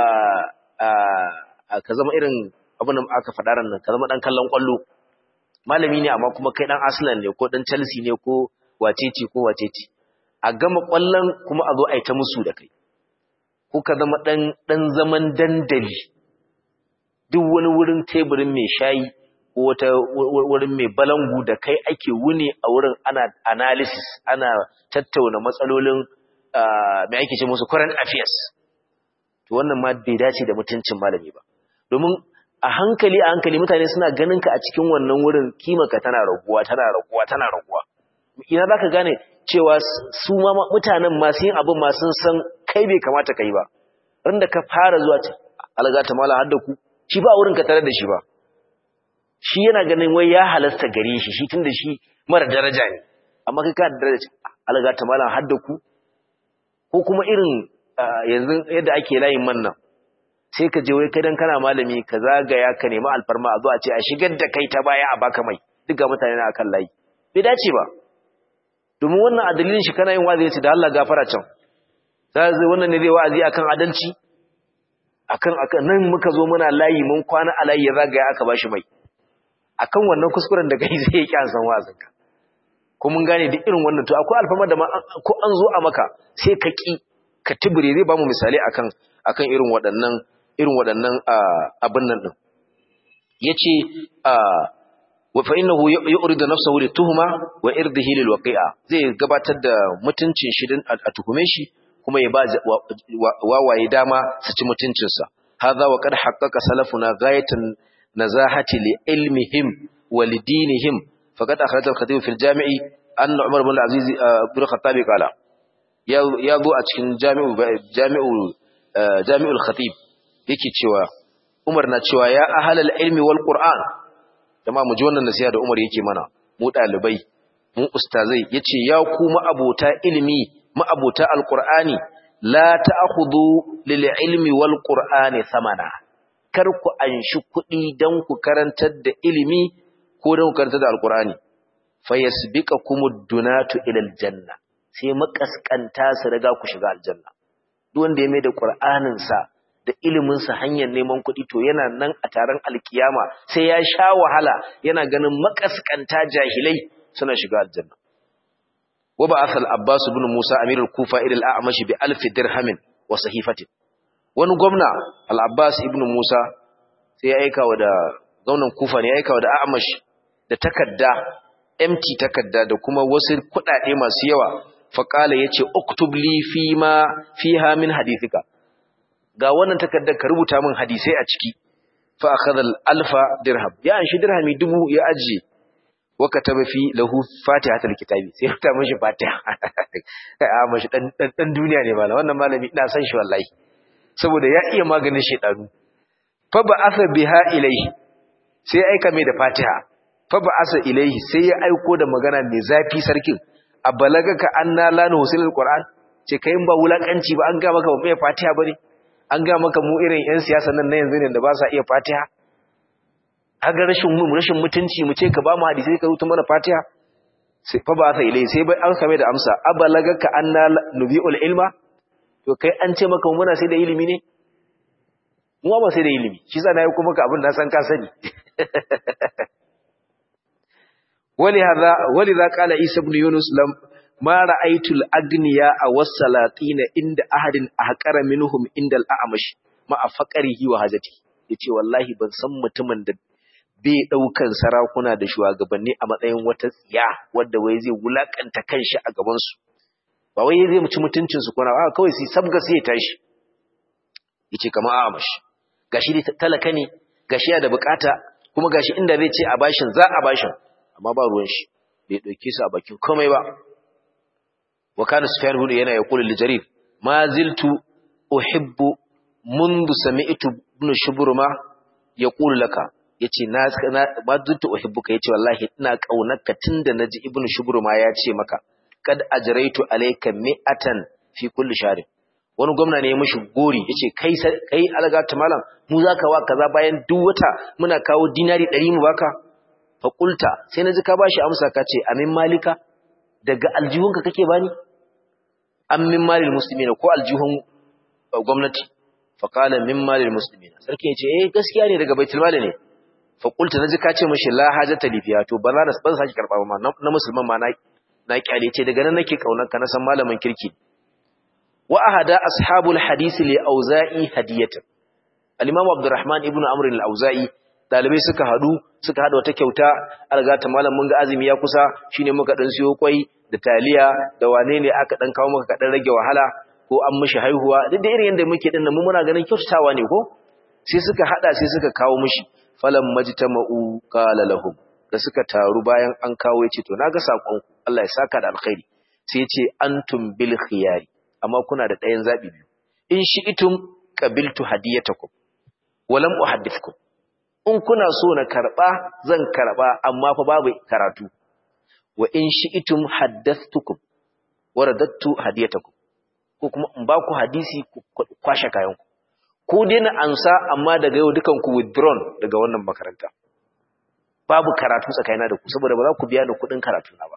a ka zama irin abin da aka faɗa ran nan ka zama dan kallon kwallo malami ne amma kuma kai dan Arsenal ne ko dan Chelsea ne ko wacece ko wacece a gama kwallon kuma a zo a yi ta musu da kai ko ka zama ɗan zaman dandali duk wani wurin teburin mai shayi ko wata wurin mai balangu da kai ake wuni a wurin ana analysis ana tattauna matsalolin mai ake ce musu current affairs to wannan ma bai dace da mutuncin malami ba domin a hankali a hankali mutane suna ganin ka a cikin wannan wurin kimanka tana raguwa tana raguwa tana raguwa ina zaka gane cewa su ma mutanen masu yin abin ma sun san kai bai kamata kai ba ran ka fara zuwa ce alga ta mala hadda ku shi ba wurin ka tare da shi ba shi yana ganin wai ya halasta gare shi shi tunda shi mara daraja ne amma kai ka daraja alga ta mala hadda ku ko kuma irin yanzu yadda ake layin man nan sai ka je wai kai dan kana malami ka zagaya ka nemi alfarma a zo a ce a shigar da kai ta baya a baka mai duk ga mutane na akan layi bai dace ba domin wannan a dalilin shi kana yin wazi yace da Allah gafara can sai zai wannan ne zai wa'azi akan adalci akan akan nan muka zo muna layi mun kwana a layi ya zagaya aka bashi mai akan wannan kuskuren da kai zai yi san wa'azin ka ko mun gane duk irin wannan to akwai alfama da ko an zo a maka sai ka ki ka tibire zai ba mu misali akan akan irin waɗannan irin waɗannan abin nan din yace fa innahu yuridu nafsahu lituhma wa irdihi lilwaqi'a zai gabatar da mutuncin shi din a tuhume shi kuma ya ba wawaye dama su ci mutuncin sa hadha wa qad haqqaqa salafuna ghayatan nazahati li ilmihim wa lidinihim faqad akhraj al-khatib fi al-jami'i anna umar ibn al-aziz ibn khattabi qala ya ya zo a cikin jami'u jami'u jami'ul khatib yake cewa umar na cewa ya ahlal ilmi wal qur'an jama mu ji wannan nasiha da Umar yake mana mu dalibai mu ustazai yace ya ku abota ilimi abota alqur'ani la ta'khudhu lil ilmi wal qur'ani thamana kar ku anshi kuɗi dan ku karantar da ilimi ko dan ku karantar da alqur'ani fayasbiqakumud dunatu ila aljanna sai makaskanta su riga ku shiga aljanna duk wanda ya mai da qur'anin sa da iliminsa hanyar neman kuɗi to yana nan a taron alkiyama sai ya sha wahala yana ganin makaskanta jahilai suna shiga aljanna wa ba asal abbas ibn musa amirul kufa ila al-a'mash bi alf dirhamin wa sahifatin wani gwamna al-abbas ibn musa sai ya aika wa da gwamnan kufa ne ya aika wa da a'mash da takarda empty takarda da kuma wasu kuɗaɗe masu yawa faƙala ya ce uktub li fi ma fiha min hadithika ga wannan takardar ka rubuta min hadisai a ciki fa akhadha alfa dirham ya anshi dirhami dubu ya ajiye wa kataba fi lahu fatihatul kitabi sai ta mishi fatiha a mashi dan dan duniya ne malam wannan malami ina san shi wallahi saboda ya iya maganin shedanu fa ba'atha biha ilayhi sai aika mai da fatiha fa ba'atha ilayhi sai ya aiko da magana mai zafi sarkin a balagaka anna la nuhsilul qur'an ce kai ba wulakanci ba an ga maka ba mai fatiha bane an ga maka mu irin yan siyasa nan na yanzu ne da ba sa iya fatiha haga rashin mu rashin mutunci mu ce ka ba mu hadisi ka rubuta mana fatiha sai fa ba sai ilai sai bai an kame da amsa abalagaka anna nubiul ilma to kai an ce maka muna sai da ilimi ne mu ba sai da ilimi shi yasa nayi kuma ka abin da san ka sani ولهذا ولذا قال عيسى بن يونس لم ما رأيت الأغنياء والسلاطين عند أحد أحقر منهم عند الأعمش مع فقره وحاجته yace wallahi ban san mutumin da bai daukan sarakuna da shugabanni a matsayin wata tsiya wanda wai zai wulakanta kanshi a gaban su ba wai zai muci mutuncin su kuna a kawai sai sabga sai ya tashi yace kamar Amash gashi dai talaka ne gashi ya da bukata kuma gashi inda zai ce a bashin za a bashin amma ba ruwan shi bai dauke su a bakin komai ba wa kana sufyan bin yana yaqulu li jarir ma ziltu uhibbu منذ سمعت ابن شبرما يقول لك yace na ma ziltu uhibbuka yace wallahi ina kaunarka tunda naji ibnu shubruma ya ce maka kad ajraitu alayka mi'atan fi kulli shahr wani gwamna ne ya mishi gori yace kai kai algata malam mu zaka wa kaza bayan duk wata muna kawo dinari 100 mu baka faƙulta sai na ji ka ba shi amsa ka ce amin malika daga aljihunka kake bani amin malil musulmi ko aljihun gwamnati faƙala min malil musulmi sarki ya ce eh gaskiya ne daga baitul mali ne faƙulta na ji ka ce mashi la hajata lifiya to ba za na ban sake karɓa ba na musulman ma na kyale ce daga nan nake kaunar ka na san malamin kirki wa ahada ashabul hadisi li auza'i hadiyatan al-imam abdurrahman ibnu amr al-auza'i dalibai suka hadu suka hada wata kyauta algata malam mun ga azumi ya kusa shine muka dan siyo kwai da taliya da wane ne aka dan kawo maka kadan rage wahala ko an mishi haihuwa duk da irin yanda muke din nan mun muna ganin kyautatawa ne ko sai suka hada sai suka kawo mishi falam majtama'u qala lahum da suka taru bayan an kawo yace to naga sakon Allah ya saka da alkhairi sai yace antum bil khiyari amma kuna da ɗayan zabi biyu in shi'tum qabiltu hadiyatakum walam uhaddithukum in kuna so na karba zan karba amma fa babu karatu wa in shi'tum haddathtukum waradattu hadiyatakum ko kuma in ba ku hadisi ku kwashe kayan ku ko dai na ansa amma daga yau dukan ku withdrawn daga wannan makaranta babu karatu tsakanina da ku saboda ba za ku biya da kuɗin karatu na ba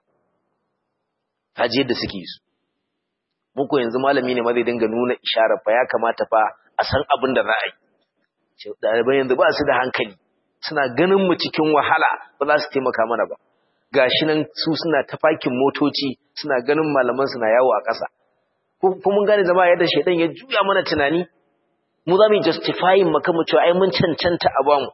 haji yadda suke yi su muku yanzu malami ne ma zai dinga nuna isharar fa ya kamata fa a san abin da za a yi ɗaliban yanzu ba su da hankali suna ganin mu cikin wahala ba za su taimaka mana ba gashi nan su suna tafakin motoci suna ganin malaman suna yawo a ƙasa ko mun gane zama yadda shaidan ya juya mana tunani mu za mu yi justifying maka mu cewa ai mun cancanta a bamu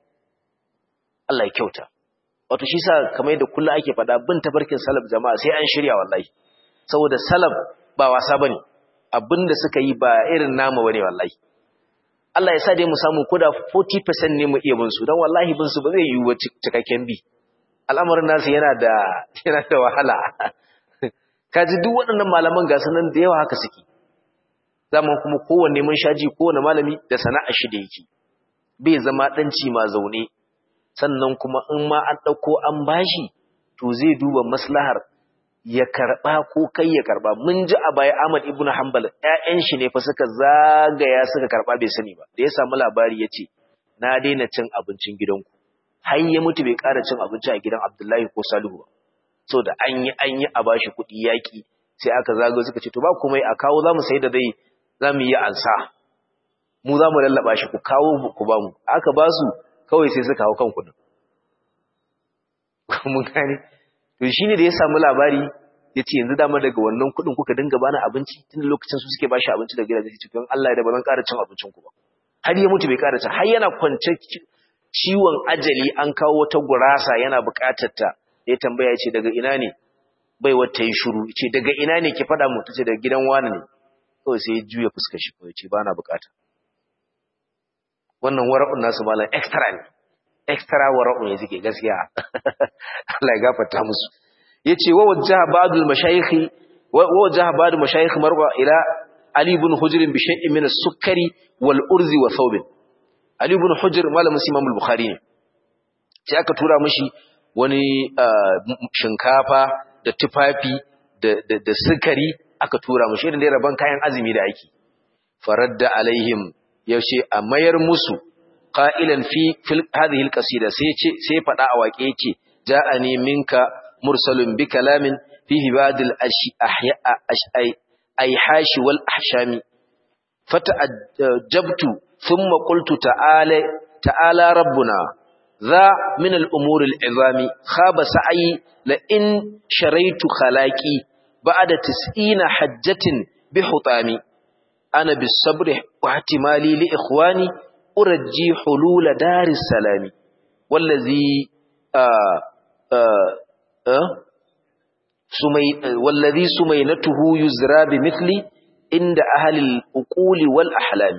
Allah ya kyauta wato shi sa kamar yadda kullum ake faɗa bin tafarkin salaf jama'a sai an shirya wallahi saboda salaf ba wasa bane abinda suka yi ba irin namu bane wallahi Allah ya sa dai mu samu koda 40% ne mu iya bin su dan wallahi bin su ba zai yiwu cikakken bi al'amarin nasu yana da yana da wahala kaji duk waɗannan malaman ga sanan da yawa haka suke zaman kuma kowanne mun shaji kowanne malami da sana'ar shi da yake bai zama danci ma zaune sannan kuma in ma an dauko an bashi to zai duba maslahar ya karba ko kai ya karba mun ji a baya Ahmad ibn Hanbal ƴaƴan shi ne fa suka zagaya suka karba bai sani ba da ya samu labari yace na daina cin abincin gidanku har ya mutu bai ƙara cin abinci a gidan Abdullahi ko Salihu ba so da an yi an yi a bashi kuɗi yaƙi sai aka zagayo suka ce to ba komai a kawo zamu sai da dai zamu yi ansa mu zamu lallaba shi ku kawo ku ba mu aka ba su kawai sai suka hawo kan kuɗin mun gane to shine da ya samu labari ya ce yanzu dama daga wannan kuɗin kuka dinga bani abinci tun lokacin su suke bashi abinci da gidaje cikin Allah da ba zan ƙara cin abincin ku ba har ya mutu bai ƙara cin har yana kwance ciwon ajali an kawo wata gurasa yana buƙatar ta ya tambaya ce daga ina ne bai wata yi shuru ce daga ina ne ki faɗa mu tace daga gidan wani ne kawai sai ya juya fuskar shi kawai ce ba na bukata wannan wara'un nasu malam extra ne extra wara'un ya suke gaskiya Allah ya gafarta musu yace wa wajjaha ba'dul mashayikh wa wajjaha ba'dul mashayikh marwa ila ali ibn hujr bi shay'in min as-sukkari wal urzi wa thawb ali ibn hujr malamin imam al-bukhari ne sai aka tura mishi wani shinkafa da tufafi da sukari aka tura mishi irin da rabon kayan azumi da ake faradda alaihim yaushe a mayar musu qailan fi hadhihi alqasida sai ce sai fada a wake yake ja'ani minka mursalun bi kalamin fihi badil ahya ayhashi wal ahshami fata'ajjabtu thumma qultu ta'ala ta'ala rabbuna ذا من الأمور العظام خاب سعي لئن شريت خلاقي بعد تسئين حجة بحطامي أنا بالصبر واحتمالي لإخواني أرجي حلول دار السلام والذي آآ آآ آآ سمي والذي سمينته يزرى بمثلي عند أهل الأقول والأحلام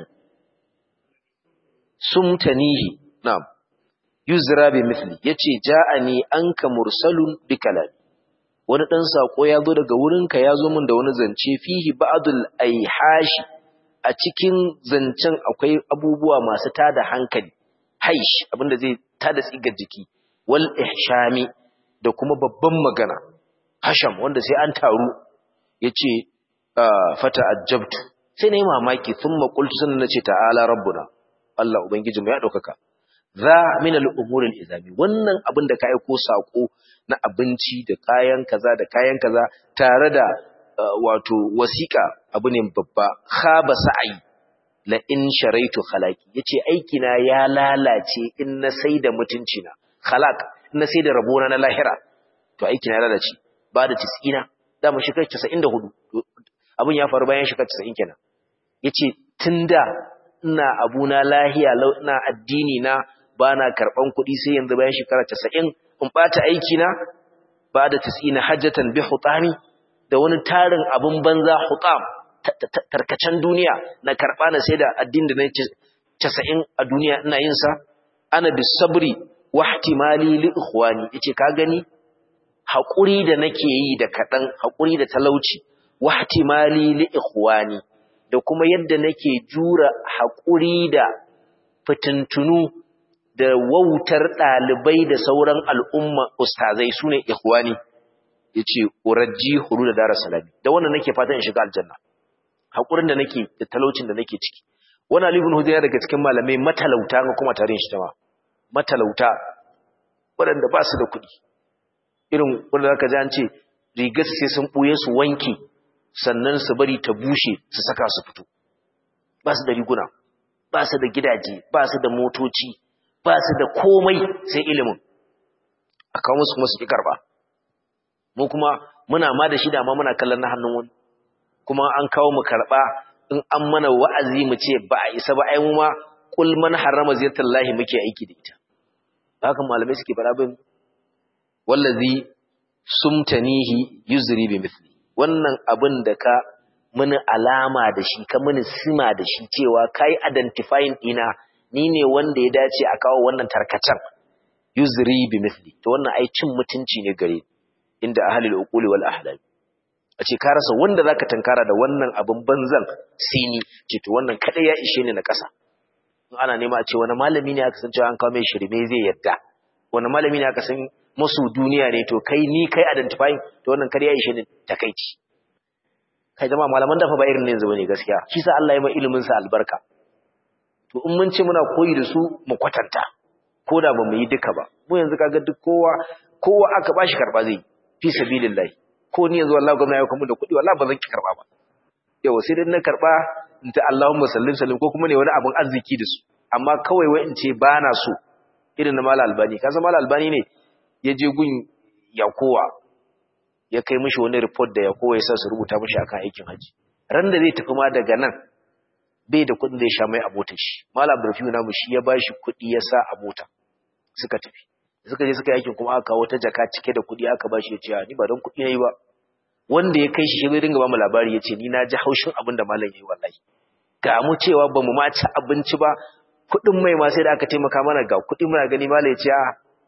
سمتنيه نعم yuzra bi mithli yace ja'ani anka mursalun bi kalami wani dan sako ya zo daga wurinka ya zo min da wani zance fihi ba'dul aihashi a cikin zancen akwai abubuwa masu tada hankali haish abinda zai tada tsigar jiki wal ihshami da kuma babban magana hasham wanda sai an taru yace fata ajabtu sai nayi mamaki thumma qultu sannan nace ta'ala rabbuna Allah ubangijinmu ya daukaka za min al'umur al'izami wannan abin da ka aiko saƙo na abinci da kayan kaza da kayan kaza tare da wato wasiƙa abu ne babba khaba sa'ayi la in sharaitu khalaqi yace aiki na ya lalace in na sai da mutunci na khalaq in na sai da rabona na lahira to aiki na ya lalace ba da 90 da mu shekar 94 abin ya faru bayan shekar 90 kenan yace tunda ina abuna lahiya ina addini na ba na karɓan kuɗi sai yanzu bayan shekara casa'in in ɓata aikina ba da tis'ina hajjatan bi hutami da wani tarin abin banza hutam tarkacen duniya na karɓa na sai da addin da na casa'in a duniya ina yin sa ana bi sabri wa ihtimali li ikhwani yace ka gani haƙuri da nake yi da kaɗan haƙuri da talauci wa ihtimali li ikhwani da kuma yadda nake jura haƙuri da fitintunu da wautar ɗalibai da sauran al'umma ustazai su ne ikhwani ya ce urajji huru da dara salami da wannan nake fatan in shiga aljanna haƙurin da nake da talaucin da nake ciki wani alibin hudu daga cikin malamai matalauta ga kuma tarin shi tama matalauta waɗanda ba su da kuɗi irin wanda zaka ji an ce rigar sai sun ɓuye su wanke sannan su bari ta bushe su saka su fito ba su da riguna ba su da gidaje ba su da motoci ba su da komai sai ilimin a kawo musu kuma su ƙi karɓa mu kuma muna ma da shi da ma muna kallon na hannun wani kuma an kawo mu karɓa in an mana wa'azi mu ce ba a isa ba ai mu ma kul man harrama ziyartar lahi muke aiki da ita haka malamai suke fara bin wallazi sumtanihi yuzri bi mithli wannan abin da ka muni alama da shi ka muni sima da shi cewa kai identifying dina ni ne wanda ya dace a kawo wannan tarkacen yuzri bi mithli to wannan ai cin mutunci ne gare inda ahlul uquli wal ahlam a ce ka rasa wanda zaka tankara da wannan abin banzan sini ce to wannan kadai ya ishe ni na kasa in ana nema a ce wani malami ne aka san cewa an kawo mai shirme zai yadda wani malami ne aka san musu duniya ne to kai ni kai identifying to wannan kadai ya ishe ni takeici kai jama'a malaman dafa ba irin ne yanzu bane gaskiya shi sa Allah ya mai ilimin sa albarka to in mun ce muna koyi da su mu kwatanta ko da ba mu yi duka ba mu yanzu kaga duk kowa kowa aka bashi karba zai fi sabilillah ko ni yanzu wallahi gwamnati ya kuma da kuɗi wallahi ba zan ki karba ba yau sai dai na karba in ta Allahumma sallim sallim ko kuma ne wani abun arziki da su amma kawai wai in ce ba na so irin na Malam Albani ka san Malam Albani ne ya je gun Yakowa ya kai mishi wani report da Yakowa ya sa su rubuta mishi akan aikin haji ran da zai tafi ma daga nan bai da kuɗin da ya sha mai a motar shi Malam Rafiu namu shi ya bashi kuɗi ya sa a mota suka tafi suka je suka yi aikin kuma aka kawo ta jaka cike da kuɗi aka bashi ya ce ni ba don kuɗi nayi ba wanda ya kai shi shi zai dinga ba mu labari ya ce ni na ji haushin abin da malam yayi wallahi ga mu cewa ba mu ma ci abinci ba kuɗin mai ma sai da aka taimaka mana ga kuɗi muna gani malam ya ce a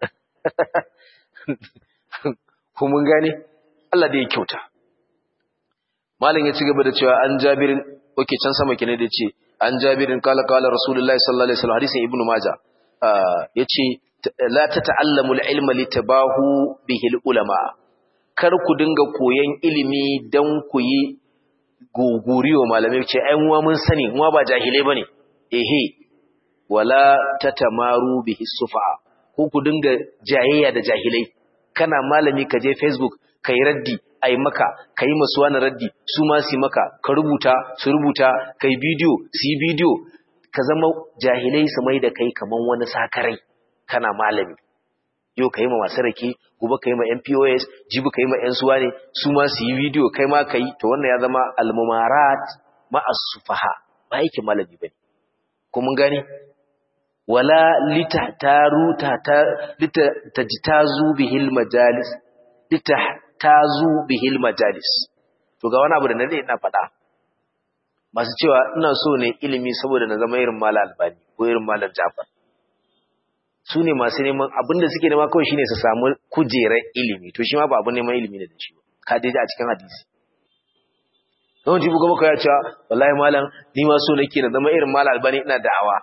ko mun gane Allah da ya kyauta malam ya ci gaba da cewa an jabirin oke can sama kine da ce an jabirin kala kala rasulullahi sallallahu alaihi wasallam hadisin ibnu maja yace la tata'allamu al-ilma litabahu bihi al-ulama kar ku dinga koyan ilimi dan ku yi goguriyo malamai ce ai muwa mun sani muwa ba jahilai bane ehe wala tatamaru bihi sufa ko ku dinga jayayya da jahilai kana malami ka je facebook kai raddi ai maka kai masu wani raddi su ma su maka ka rubuta su rubuta kai bidiyo su yi bidiyo ka zama jahilai su mai da kai kaman wani sakarai kana malami yau ka yi ma masu rake gobe ka yi ma mpos jibi ka yi ma 'yan suwa ne su ma su yi bidiyo kai ma ka yi to wannan ya zama almumarat ma'asufaha ba yake malami ba ne ko mun gane wala litahtaru ta litajtazu bihil majalis litahtazu bihil majalis to ga wani abu da nade ina faɗa masu cewa ina so ne ilimi saboda na zama irin malam albani ko irin malam jafar su ne masu neman abinda suke nema kawai shine su samu kujerar ilimi to shi ma ba abin neman ilimi ne da shi ba ka dai a cikin hadisi don jibu gaba ka ya cewa wallahi malam ni ma so nake na zama irin malam albani ina da'awa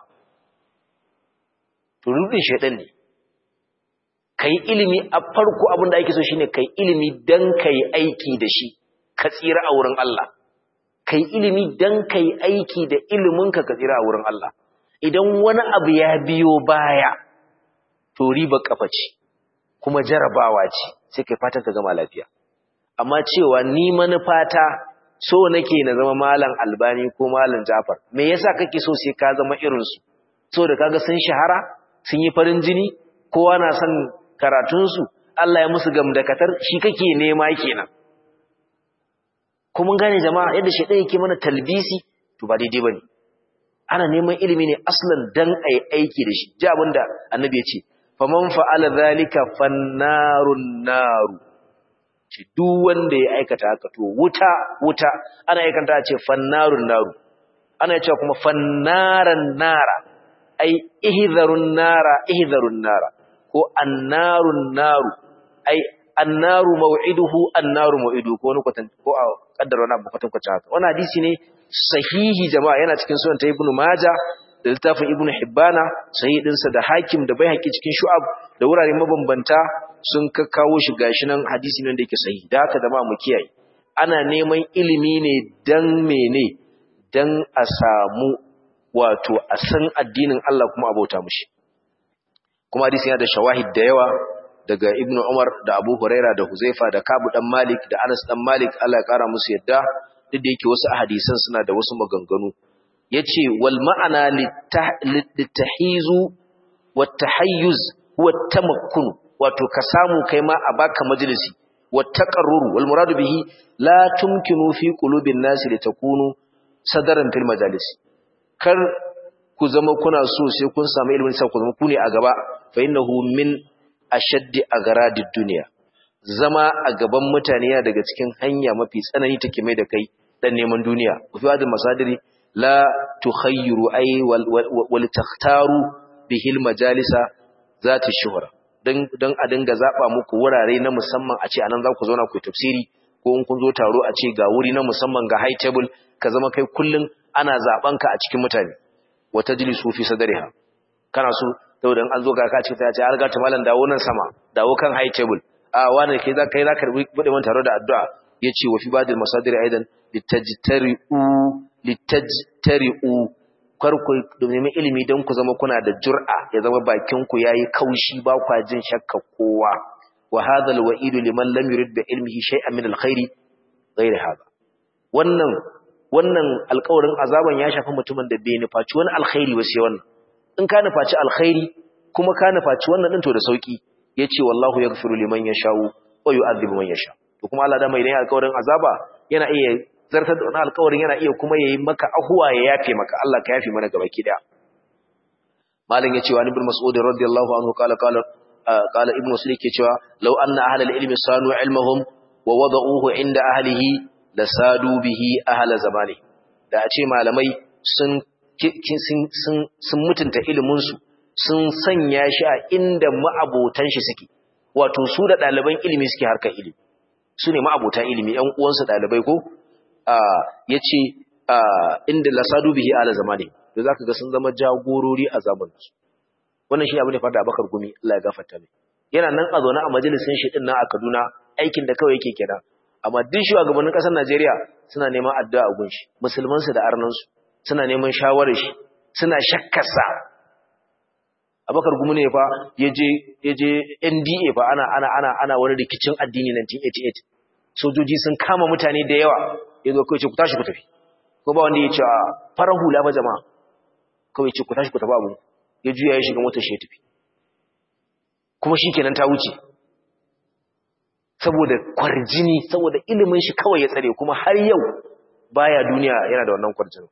to rudin shaidan ne kai ilimi a farko abin da ake so shine kai ilimi dan kai aiki da shi ka tsira a wurin Allah kai ilimi dan kai aiki da iliminka ka tsira a wurin Allah idan wani abu ya biyo baya to riba kafa ce kuma jarabawa ce sai kai fatan ka gama lafiya amma cewa ni manufata so nake na zama malam albani ko malam jafar me yasa kake so sai ka zama irin su so da kaga sun shahara sun yi farin jini kowa na son karatun su Allah ya musu gamdakatar shi kake nema kenan kuma gane jama'a yadda shedan yake mana talbisi to ba daidai bane ana neman ilimi ne aslan dan ai aiki da shi ji abinda annabi ya ce faman fa'ala zalika fannarun naru ce duk wanda ya aikata haka to wuta wuta ana aikata ce fannarun naru ana cewa kuma fannaran nara ai ihzarun nara ihzarun nara ko annarun naru ai annaru maw'iduhu annaru maw'iduhu ko wani kwatan ko a kaddara wani abu kwatan kwatan haka wannan hadisi ne sahihi jama'a yana cikin sunan ta ibnu majah da littafin ibn hibbana sahih da hakim da baihaqi cikin shu'ab da wurare mabambanta sun kakkawo shi gashi nan hadisi nan da yake sahihi da haka zama mu kiyaye ana neman ilimi ne dan mene dan a samu wato a san addinin Allah kuma abota mushi kuma hadisi yana da shawahid da yawa daga ibn umar da abu huraira da huzaifa da kabu dan malik da anas dan malik Allah ya kara musu yadda duk da yake wasu hadisan suna da wasu maganganu yace wal ma'ana litahizu wat tahayyuz huwa tamakkun wato ka samu kai ma a baka majalisi wat taqarrur wal muradu bihi la tumkinu fi qulubin nasi litakunu sadaran fil majalis kar ku zama kuna so sai kun samu ilimin sai ku zama ku ne a gaba fa innahu min ashaddi agradid dunya zama a gaban mutane yana daga cikin hanya mafi tsanani take mai da kai dan neman duniya fi hadin masadiri la tukhayyiru ay wal takhtaru bihil majalisa zati shuhra dan dan a dinga zaba muku wurare na musamman a ce anan za ku zauna ku tafsiri ko in kun zo taro a ce ga wuri na musamman ga high table ka zama kai kullun ana zaben ka a cikin mutane wa tajlisu fi sadriha kana so saboda an zo ga ka ce ta ce har ga ta malam dawo nan sama dawo kan high table a wani kai za kai za ka bude man taro da addu'a yace wa fi badil masadir aidan litajtari'u litajtari'u kar ku domin ilimi dan ku zama kuna da jur'a ya zama bakin ku yayi kaushi ba kwa jin shakka kowa wa hadha alwa'id liman lam yurid bi ilmihi shay'an min alkhairi ghayr hada wannan wannan alƙawarin azaban ya shafi mutumin da bai nufaci wani alkhairi ba sai wannan in ka nufaci alkhairi kuma ka nufaci wannan din to da sauki yace wallahu yaghfiru liman yasha'u wa yu'adhibu man yasha to kuma Allah da mai idan alƙawarin azaba yana iya zartar da wannan alƙawarin yana iya kuma yayi maka ahuwa ya yafe maka Allah ka yafe mana gaba ki daya malam yace wa ibn mas'ud radiyallahu anhu qala qala qala ibnu sulaym ke cewa law anna ahlal ilmi sanu ilmahum wa wada'uhu inda ahlihi lasadu bihi ahla zamani da a ce malamai sun sun mutunta ilimin su sun sanya shi a inda ma'abotan shi suke wato su da ɗaliban ilimi suke harkar ilimi su ne ma'abotan ilimi ‘yan uwansu ɗalibai ko ya ce inda lasadu bihi ala zamani da za ka ga sun zama jagorori a zamaninsu wannan shi abu ne fada bakar gumi Allah ya gafarta mai yana nan a zaune a majalisin shi ɗin nan a Kaduna aikin da kawai yake kenan amma duk shugabannin ƙasar Najeriya suna neman addu'a a gunshi musulmansu da arnansu suna neman shawarar shi suna shakkarsa abakar gumu ne fa yaje yaje NDA fa ana ana ana ana wani rikicin addini 1988 sojoji sun kama mutane da yawa yazo kai ce ku tashi ku tafi ko ba wanda ya ce farar hula ba jama'a kawai ce ku tashi ku tafi abu ya juya ya shiga motar shi ya tafi kuma shikenan ta wuce saboda kwarjini saboda ilimin shi kawai ya tsare kuma har yau baya duniya yana da wannan kwarjini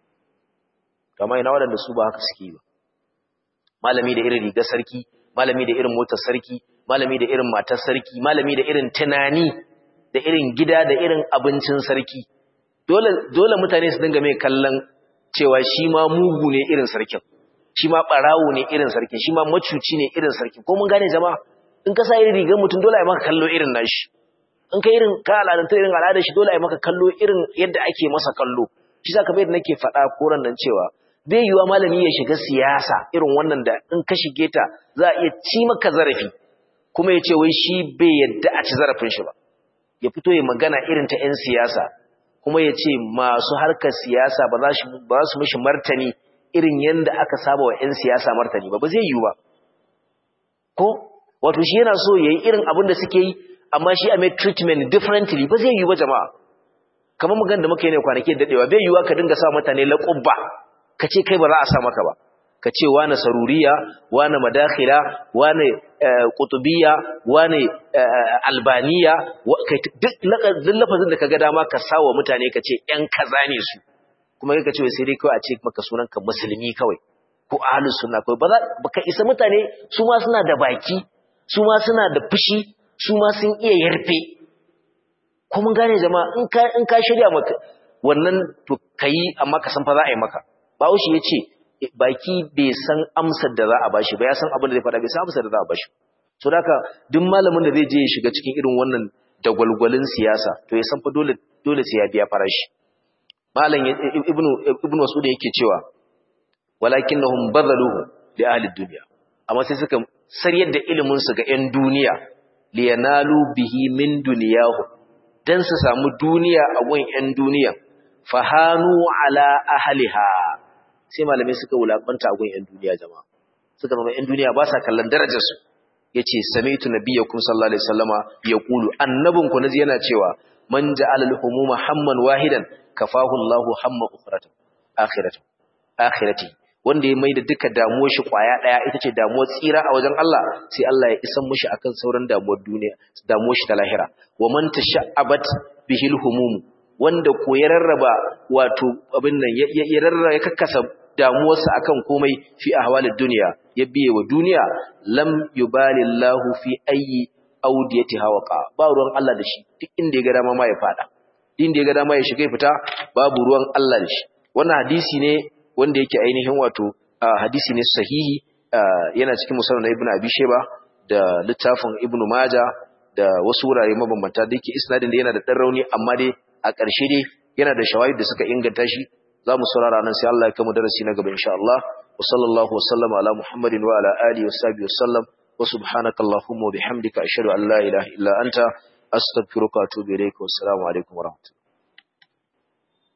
kamar ina waɗanda su ba haka suke ba malami da irin rigar sarki malami da irin motar sarki malami da irin matar sarki malami da irin tunani da irin gida da irin abincin sarki dole dole mutane su dinga mai kallon cewa shi ma mugu ne irin sarkin shi ma barawo ne irin sarkin shi ma macuci ne irin sarkin ko mun gane jama'a in ka sa irin rigar mutum dole a maka kallo irin nashi in ka irin ka al'adanta irin al'adar shi dole a maka kallo irin yadda ake masa kallo shi zaka bai da nake faɗa koran nan cewa bai yiwa malami ya shiga siyasa irin wannan da in ka shige ta za a iya ci maka zarafi kuma ya ce wai shi bai yadda a ci zarafin shi ba ya fito ya magana irin ta 'yan siyasa kuma ya ce masu harkar siyasa ba za su mishi martani irin yadda aka saba wa 'yan siyasa martani ba ba zai yiwu ba ko wato shi yana so ya yi irin abin da suke yi amma shi a mai treatment differently ba zai yiwu ba jama'a kamar magan da muka yi ne kwanaki daɗewa bai yiwuwa ka dinga sa mutane laƙubba ka ce kai ba za a sa maka ba ka ce wane saruriya wane madakhila wane kutubiya wane albaniya duk lafazin da ka ga dama ka sawa mutane ka ce ‘yan kaza ne su kuma ka ce sai dai kawai a ce maka sunanka musulmi kawai ko ahalus sunna kawai ba ka isa mutane su ma suna da baki su ma suna da fushi su ma sun iya yarfe ko mun gane jama'a in ka shirya maka wannan to kayi amma ka san fa za a yi maka Bahaushe ya ce baki bai san amsar da za a bashi ba ya san abin da zai faɗa bai san amsar da za a bashi so da haka duk malamin da zai je ya shiga cikin irin wannan dagwalgwalin siyasa to ya san fa dole dole sai ya biya farashi malam ibnu ibnu mas'ud yake cewa walakinnahum badaluhu li ahli dunya amma sai suka sariyar da ilimin su ga 'yan duniya liyanalu bihi min dunyahu dan su samu duniya a gun 'yan duniya fahanu ala ahliha sai malamai suka wulakanta a gun 'yan duniya jama'a suka zama 'yan duniya ba sa kallon darajarsu yace sami'tu nabiyyakum sallallahu alaihi wasallama yaqulu annabinku naji yana cewa man ja'ala al-humuma hamman wahidan kafahu Allahu hamma ukhrata akhirati akhirati wanda ya maida duka damuwar shi kwaya daya ita ce damuwar tsira a wajen Allah sai Allah ya isan mushi akan sauran damuwar duniya damuwar shi ta lahira wa man tasha'abat bihil humum wanda ko ya rarraba wato abin nan ya rarraba ya kakkasa damuwarsa akan komai fi ahwalid dunya ya biye wa duniya lam yubalillahu fi ayyi audiyatiha waqa ba ruwan Allah da shi duk inda ya ga dama ma ya fada inda ya ga dama ya shiga fita babu ruwan Allah da shi wannan hadisi ne wanda yake ainihin wato hadisi ne sahihi yana cikin musannad ibnu abi shayba da littafin ibnu maja da wasu wurare mabambanta da yake isnadin da yana da dan rauni amma dai a ƙarshe dai yana da shawahid da suka inganta shi za mu saurara nan sai Allah ya kama darasi na gaba insha Allah wa sallallahu wa sallama ala muhammadin wa ala alihi wa sahbihi wa sallam wa subhanaka allahumma wa bihamdika ashhadu an la ilaha illa anta astaghfiruka wa atubu ilayka wa assalamu alaikum wa rahmatullahi